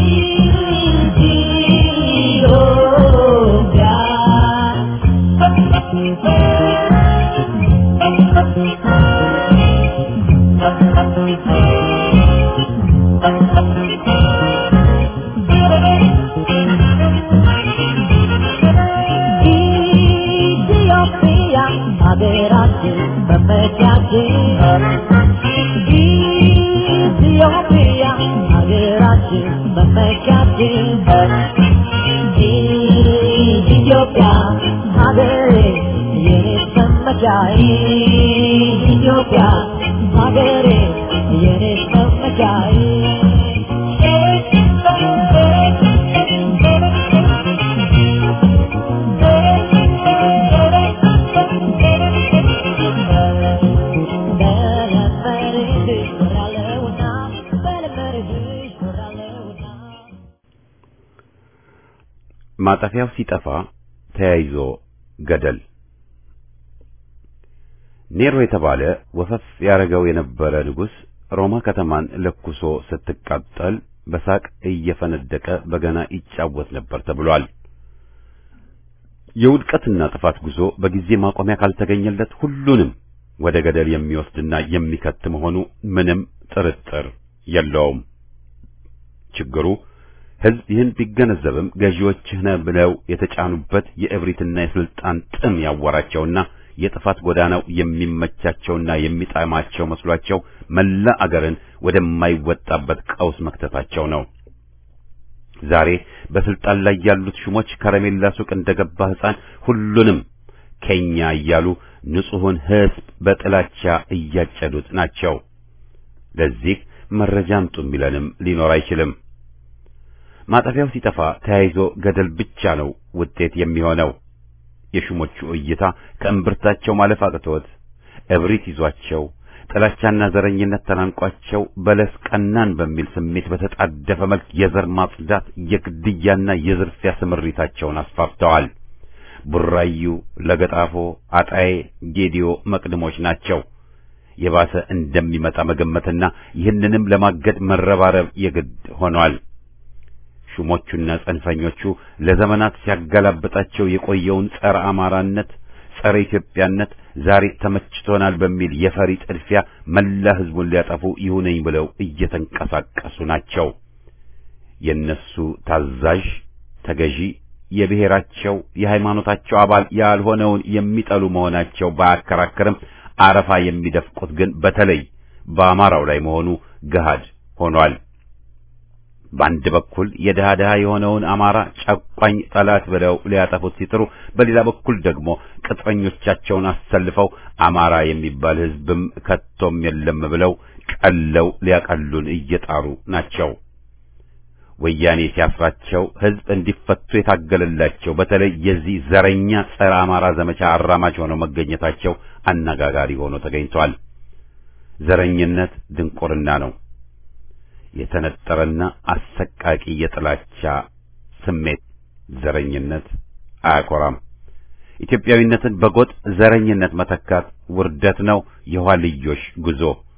ኢትዮጵያ ኢትዮጵያ ሀገራችን መመኪያችን ኢትዮጵያ ሀገራችን መመኪያችን ኢትዮጵያ ሀገሬ የኔ መመኪያዬ ኢትዮጵያ ሀገሬ የኔ መመኪያዬ በለመድሽ እኖራለሁና በለመድሽ እኖራለሁና ማጠፊያው ሲጠፋ ተያይዞ ገደል ኔሮ የተባለ ወፈፍ ያረገው የነበረ ንጉሥ ሮማ ከተማን ለኩሶ ስትቃጠል በሳቅ እየፈነደቀ በገና ይጫወት ነበር ተብሏል። የውድቀትና ጥፋት ጉዞ በጊዜ ማቆሚያ ካልተገኘለት ሁሉንም ወደ ገደል የሚወስድና የሚከት መሆኑ ምንም ጥርጥር የለውም። ችግሩ ሕዝብ ይህን ቢገነዘብም ገዢዎችህ ነህ ብለው የተጫኑበት የእብሪትና የስልጣን ጥም ያወራቸውና የጥፋት ጎዳናው የሚመቻቸውና የሚጣማቸው መስሏቸው መላ አገርን ወደማይወጣበት ቀውስ መክተታቸው ነው። ዛሬ በስልጣን ላይ ያሉት ሹሞች ከረሜላ ሱቅ እንደገባ ሕፃን ሁሉንም ከኛ እያሉ ንጹሑን ሕዝብ በጥላቻ እያጨዱት ናቸው። ለዚህ መረጃ አምጡ የሚለንም ሊኖር አይችልም። ማጠፊያው ሲጠፋ ተያይዞ ገደል ብቻ ነው ውጤት የሚሆነው። የሹሞቹ እይታ ከእምብርታቸው ማለፍ አቅቶት እብሪት ይዟቸው ጥላቻና ዘረኝነት ተናንቋቸው በለስ ቀናን በሚል ስሜት በተጣደፈ መልክ የዘር ማጽዳት የግድያና የዝርፊያ ስምሪታቸውን አስፋፍተዋል። ቡራዩ፣ ለገጣፎ፣ አጣዬ፣ ጌዲዮ መቅድሞች ናቸው። የባሰ እንደሚመጣ መገመትና ይህንንም ለማገድ መረባረብ የግድ ሆኗል። ሹሞቹና ጽንፈኞቹ ለዘመናት ሲያገላብጣቸው የቆየውን ጸረ አማራነት፣ ጸረ ኢትዮጵያነት ዛሬ ተመችቶናል በሚል የፈሪ ጥድፊያ መላ ሕዝቡን ሊያጠፉ ይሁነኝ ብለው እየተንቀሳቀሱ ናቸው። የነሱ ታዛዥ ተገዢ የብሔራቸው የሃይማኖታቸው አባል ያልሆነውን የሚጠሉ መሆናቸው ባያከራክርም አረፋ የሚደፍቁት ግን በተለይ በአማራው ላይ መሆኑ ገሃድ ሆኗል። በአንድ በኩል የድሃ ድሃ የሆነውን አማራ ጨቋኝ ጠላት ብለው ሊያጠፉት ሲጥሩ፣ በሌላ በኩል ደግሞ ቅጥረኞቻቸውን አሰልፈው አማራ የሚባል ሕዝብም ከቶም የለም ብለው ቀለው ሊያቀሉን እየጣሩ ናቸው። ወያኔ ሲያስራቸው ሕዝብ እንዲፈቱ የታገለላቸው በተለይ የዚህ ዘረኛ ጸረ አማራ ዘመቻ አራማጅ ሆነው መገኘታቸው አነጋጋሪ ሆኖ ተገኝቷል። ዘረኝነት ድንቁርና ነው። የተነጠረና አሰቃቂ የጥላቻ ስሜት ዘረኝነት አያኮራም። ኢትዮጵያዊነትን በጎጥ ዘረኝነት መተካት ውርደት ነው፣ የኋልዮሽ ጉዞ።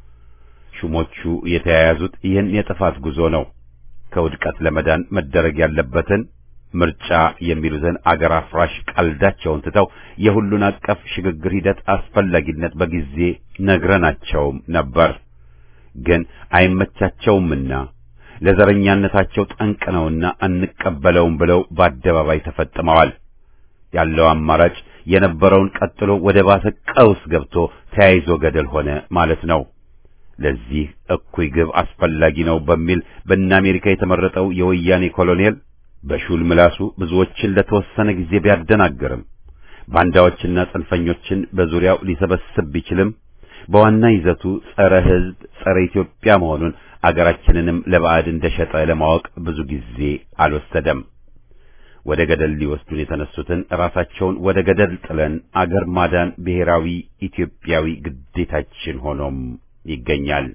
ሹሞቹ የተያያዙት ይህን የጥፋት ጉዞ ነው። ከውድቀት ለመዳን መደረግ ያለበትን ምርጫ የሚሉትን አገር አፍራሽ ቀልዳቸውን ትተው የሁሉን አቀፍ ሽግግር ሂደት አስፈላጊነት በጊዜ ነግረናቸውም ነበር። ግን አይመቻቸውምና ለዘረኛነታቸው ጠንቅ ነውና አንቀበለውም ብለው በአደባባይ ተፈጥመዋል። ያለው አማራጭ የነበረውን ቀጥሎ ወደ ባሰ ቀውስ ገብቶ ተያይዞ ገደል ሆነ ማለት ነው። ለዚህ እኩይ ግብ አስፈላጊ ነው በሚል በእነ አሜሪካ የተመረጠው የወያኔ ኮሎኔል በሹል ምላሱ ብዙዎችን ለተወሰነ ጊዜ ቢያደናግርም ባንዳዎችና ጽንፈኞችን በዙሪያው ሊሰበስብ ቢችልም በዋና ይዘቱ ጸረ ሕዝብ፣ ጸረ ኢትዮጵያ መሆኑን አገራችንንም ለባዕድ እንደሸጠ ለማወቅ ብዙ ጊዜ አልወሰደም። ወደ ገደል ሊወስዱን የተነሱትን ራሳቸውን ወደ ገደል ጥለን አገር ማዳን ብሔራዊ ኢትዮጵያዊ ግዴታችን ሆኖም ይገኛል።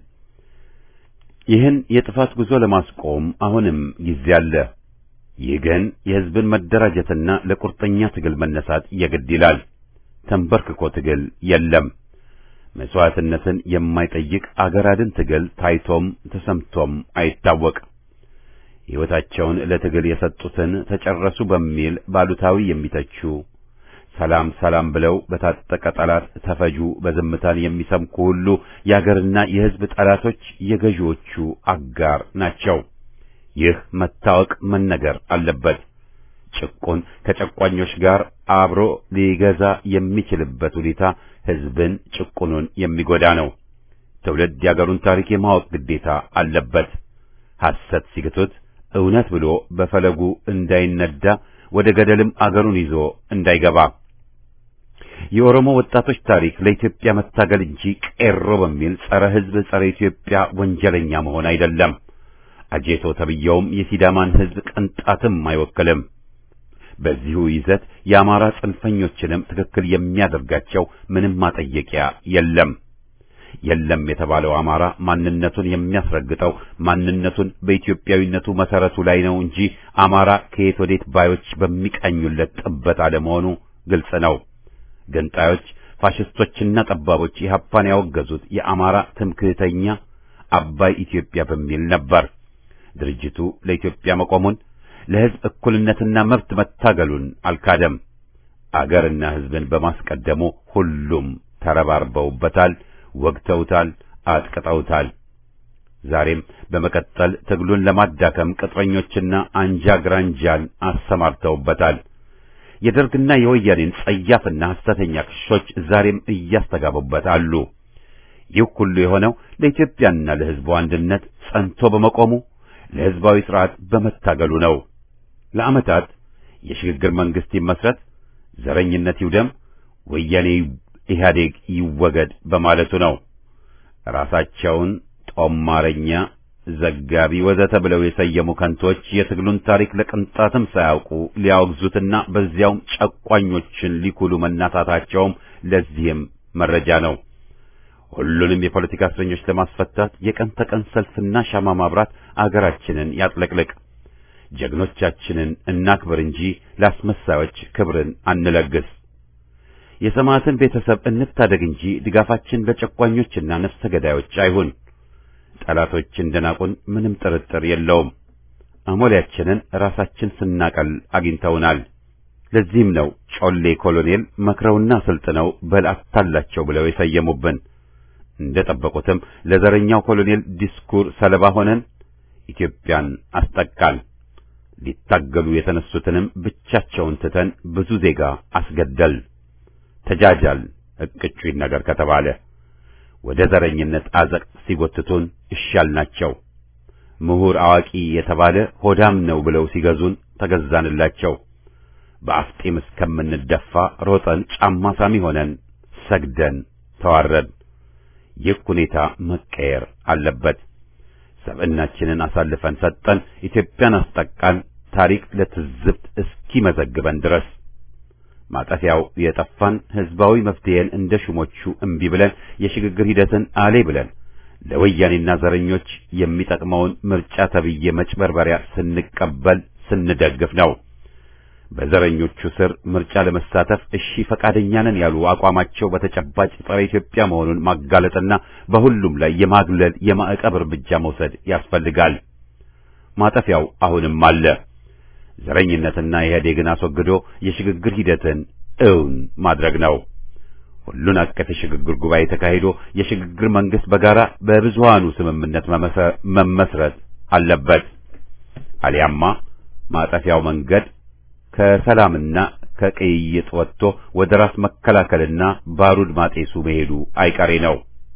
ይህን የጥፋት ጉዞ ለማስቆም አሁንም ጊዜ አለ። ይህ ግን የሕዝብን መደራጀትና ለቁርጠኛ ትግል መነሳት የግድ ይላል። ተንበርክኮ ትግል የለም። መስዋዕትነትን የማይጠይቅ አገር አድን ትግል ታይቶም ተሰምቶም አይታወቅ። ሕይወታቸውን ለትግል የሰጡትን ተጨረሱ በሚል ባሉታዊ የሚተቹ ሰላም ሰላም ብለው በታጠቀ ጠላት ተፈጁ በዝምታን የሚሰምኩ ሁሉ የአገርና የሕዝብ ጠላቶች የገዢዎቹ አጋር ናቸው። ይህ መታወቅ መነገር አለበት። ጭቁን ከጨቋኞች ጋር አብሮ ሊገዛ የሚችልበት ሁኔታ ሕዝብን ጭቁኑን የሚጎዳ ነው። ትውልድ የአገሩን ታሪክ የማወቅ ግዴታ አለበት። ሐሰት ሲግቱት እውነት ብሎ በፈለጉ እንዳይነዳ ወደ ገደልም አገሩን ይዞ እንዳይገባ የኦሮሞ ወጣቶች ታሪክ ለኢትዮጵያ መታገል እንጂ ቄሮ በሚል ጸረ ሕዝብ ጸረ ኢትዮጵያ ወንጀለኛ መሆን አይደለም። አጄቶ ተብየውም የሲዳማን ሕዝብ ቅንጣትም አይወክልም። በዚሁ ይዘት የአማራ ጽንፈኞችንም ትክክል የሚያደርጋቸው ምንም ማጠየቂያ የለም። የለም የተባለው አማራ ማንነቱን የሚያስረግጠው ማንነቱን በኢትዮጵያዊነቱ መሰረቱ ላይ ነው እንጂ አማራ ከየት ወዴት ባዮች በሚቃኙለት ጥበት አለመሆኑ ግልጽ ነው። ገንጣዮች፣ ፋሽስቶችና ጠባቦች ኢህአፓን ያወገዙት የአማራ ትምክህተኛ አባይ ኢትዮጵያ በሚል ነበር። ድርጅቱ ለኢትዮጵያ መቆሙን ለሕዝብ እኩልነትና መብት መታገሉን አልካደም። አገርና ሕዝብን በማስቀደሙ ሁሉም ተረባርበውበታል፣ ወግተውታል፣ አጥቅጠውታል። ዛሬም በመቀጠል ትግሉን ለማዳከም ቅጥረኞችና አንጃ ግራንጃን አሰማርተውበታል። የደርግና የወያኔን ጸያፍና ሐሰተኛ ክሶች ዛሬም እያስተጋቡበት አሉ። ይህ ሁሉ የሆነው ለኢትዮጵያና ለሕዝቡ አንድነት ጸንቶ በመቆሙ ለሕዝባዊ ሥርዓት በመታገሉ ነው። ለዓመታት የሽግግር መንግሥት ይመስረት፣ ዘረኝነት ይውደም፣ ወያኔ ኢህአዴግ ይወገድ በማለቱ ነው። ራሳቸውን ጦማረኛ፣ ዘጋቢ ወዘተ ብለው የሰየሙ ከንቶች የትግሉን ታሪክ ለቅንጣትም ሳያውቁ ሊያወግዙትና በዚያውም ጨቋኞችን ሊኩሉ መናታታቸውም ለዚህም መረጃ ነው። ሁሉንም የፖለቲካ እስረኞች ለማስፈታት የቀን ተቀን ሰልፍና ሻማ ማብራት አገራችንን ያጥለቅልቅ። ጀግኖቻችንን እናክብር እንጂ ለአስመሳዮች ክብርን አንለግስ። የሰማዕትን ቤተሰብ እንታደግ እንጂ ድጋፋችን ለጨቋኞችና ነፍሰ ገዳዮች አይሁን። ጠላቶች እንደናቁን ምንም ጥርጥር የለውም። አሞሌያችንን ራሳችን ስናቀል አግኝተውናል። ለዚህም ነው ጮሌ ኮሎኔል መክረውና ስልጥነው በል አታላቸው ብለው የሰየሙብን። እንደ ጠበቁትም ለዘረኛው ኮሎኔል ዲስኩር ሰለባ ሆነን ኢትዮጵያን አስጠቃን። ሊታገሉ የተነሱትንም ብቻቸውን ትተን ብዙ ዜጋ አስገደል። ተጃጃል እቅጩኝ ነገር ከተባለ ወደ ዘረኝነት አዘቅት ሲጎትቱን እሻል ናቸው። ምሁር አዋቂ የተባለ ሆዳም ነው ብለው ሲገዙን ተገዛንላቸው። በአፍጢም እስከምንደፋ ሮጠን ጫማ ሳሚ ሆነን ሰግደን ተዋረድ። ይህ ሁኔታ መቀየር አለበት። ሰብዕናችንን አሳልፈን ሰጠን፣ ኢትዮጵያን አስጠቃን፣ ታሪክ ለትዝብት እስኪመዘግበን ድረስ ማጠፊያው የጠፋን ህዝባዊ መፍትሄን እንደ ሹሞቹ እምቢ ብለን የሽግግር ሂደትን አሌ ብለን ለወያኔና ዘረኞች የሚጠቅመውን ምርጫ ተብዬ መጭበርበሪያ ስንቀበል ስንደግፍ ነው። በዘረኞቹ ስር ምርጫ ለመሳተፍ እሺ ፈቃደኛ ነን ያሉ አቋማቸው በተጨባጭ ጸረ ኢትዮጵያ መሆኑን ማጋለጥና በሁሉም ላይ የማግለል የማዕቀብ እርምጃ መውሰድ ያስፈልጋል። ማጠፊያው አሁንም አለ። ዘረኝነትና ኢህአዴግን አስወግዶ የሽግግር ሂደትን እውን ማድረግ ነው። ሁሉን አቀፍ የሽግግር ጉባኤ ተካሂዶ የሽግግር መንግስት በጋራ በብዙሃኑ ስምምነት መመስረት አለበት። አሊያማ ማጠፊያው መንገድ ከሰላምና ከቅይጥ ወጥቶ ወደ ራስ መከላከልና ባሩድ ማጤሱ መሄዱ አይቀሬ ነው።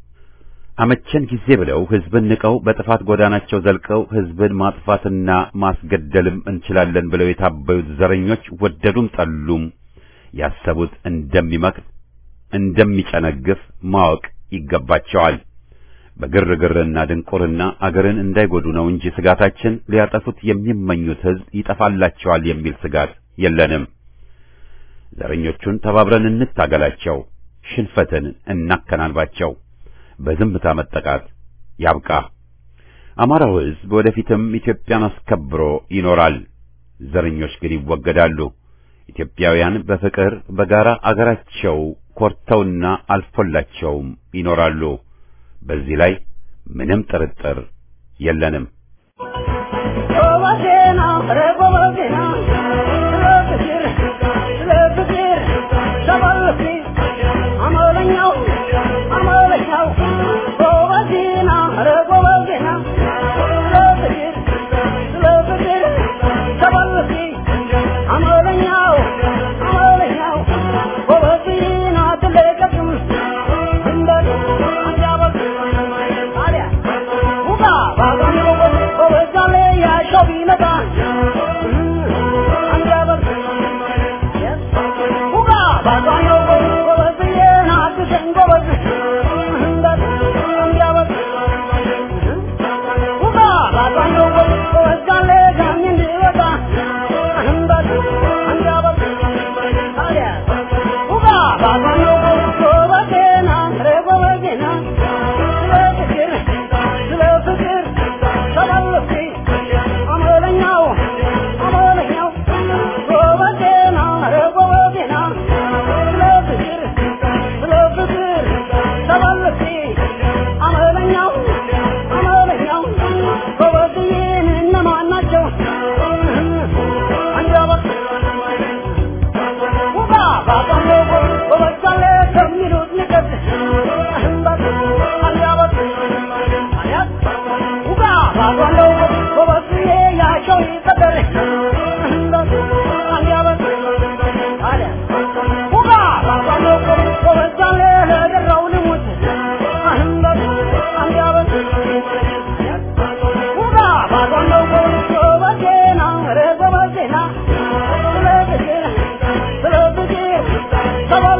አመቸን ጊዜ ብለው ህዝብን ንቀው በጥፋት ጎዳናቸው ዘልቀው ህዝብን ማጥፋትና ማስገደልም እንችላለን ብለው የታበዩት ዘረኞች ወደዱም ጠሉም ያሰቡት እንደሚመክት እንደሚጨነግፍ ማወቅ ይገባቸዋል። በግርግርና ድንቁርና አገርን እንዳይጎዱ ነው እንጂ ስጋታችን ሊያጠፉት የሚመኙት ህዝብ ይጠፋላቸዋል የሚል ስጋት የለንም። ዘረኞቹን ተባብረን እንታገላቸው፣ ሽንፈትን እናከናንባቸው። በዝምታ መጠቃት ያብቃ። አማራው ህዝብ ወደፊትም ኢትዮጵያን አስከብሮ ይኖራል። ዘረኞች ግን ይወገዳሉ። ኢትዮጵያውያን በፍቅር በጋራ አገራቸው ኮርተውና አልፎላቸውም ይኖራሉ። በዚህ ላይ ምንም ጥርጥር የለንም። Bye.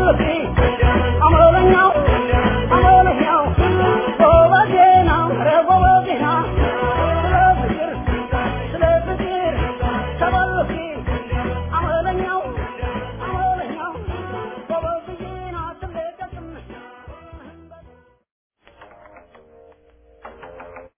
ፍቅሬ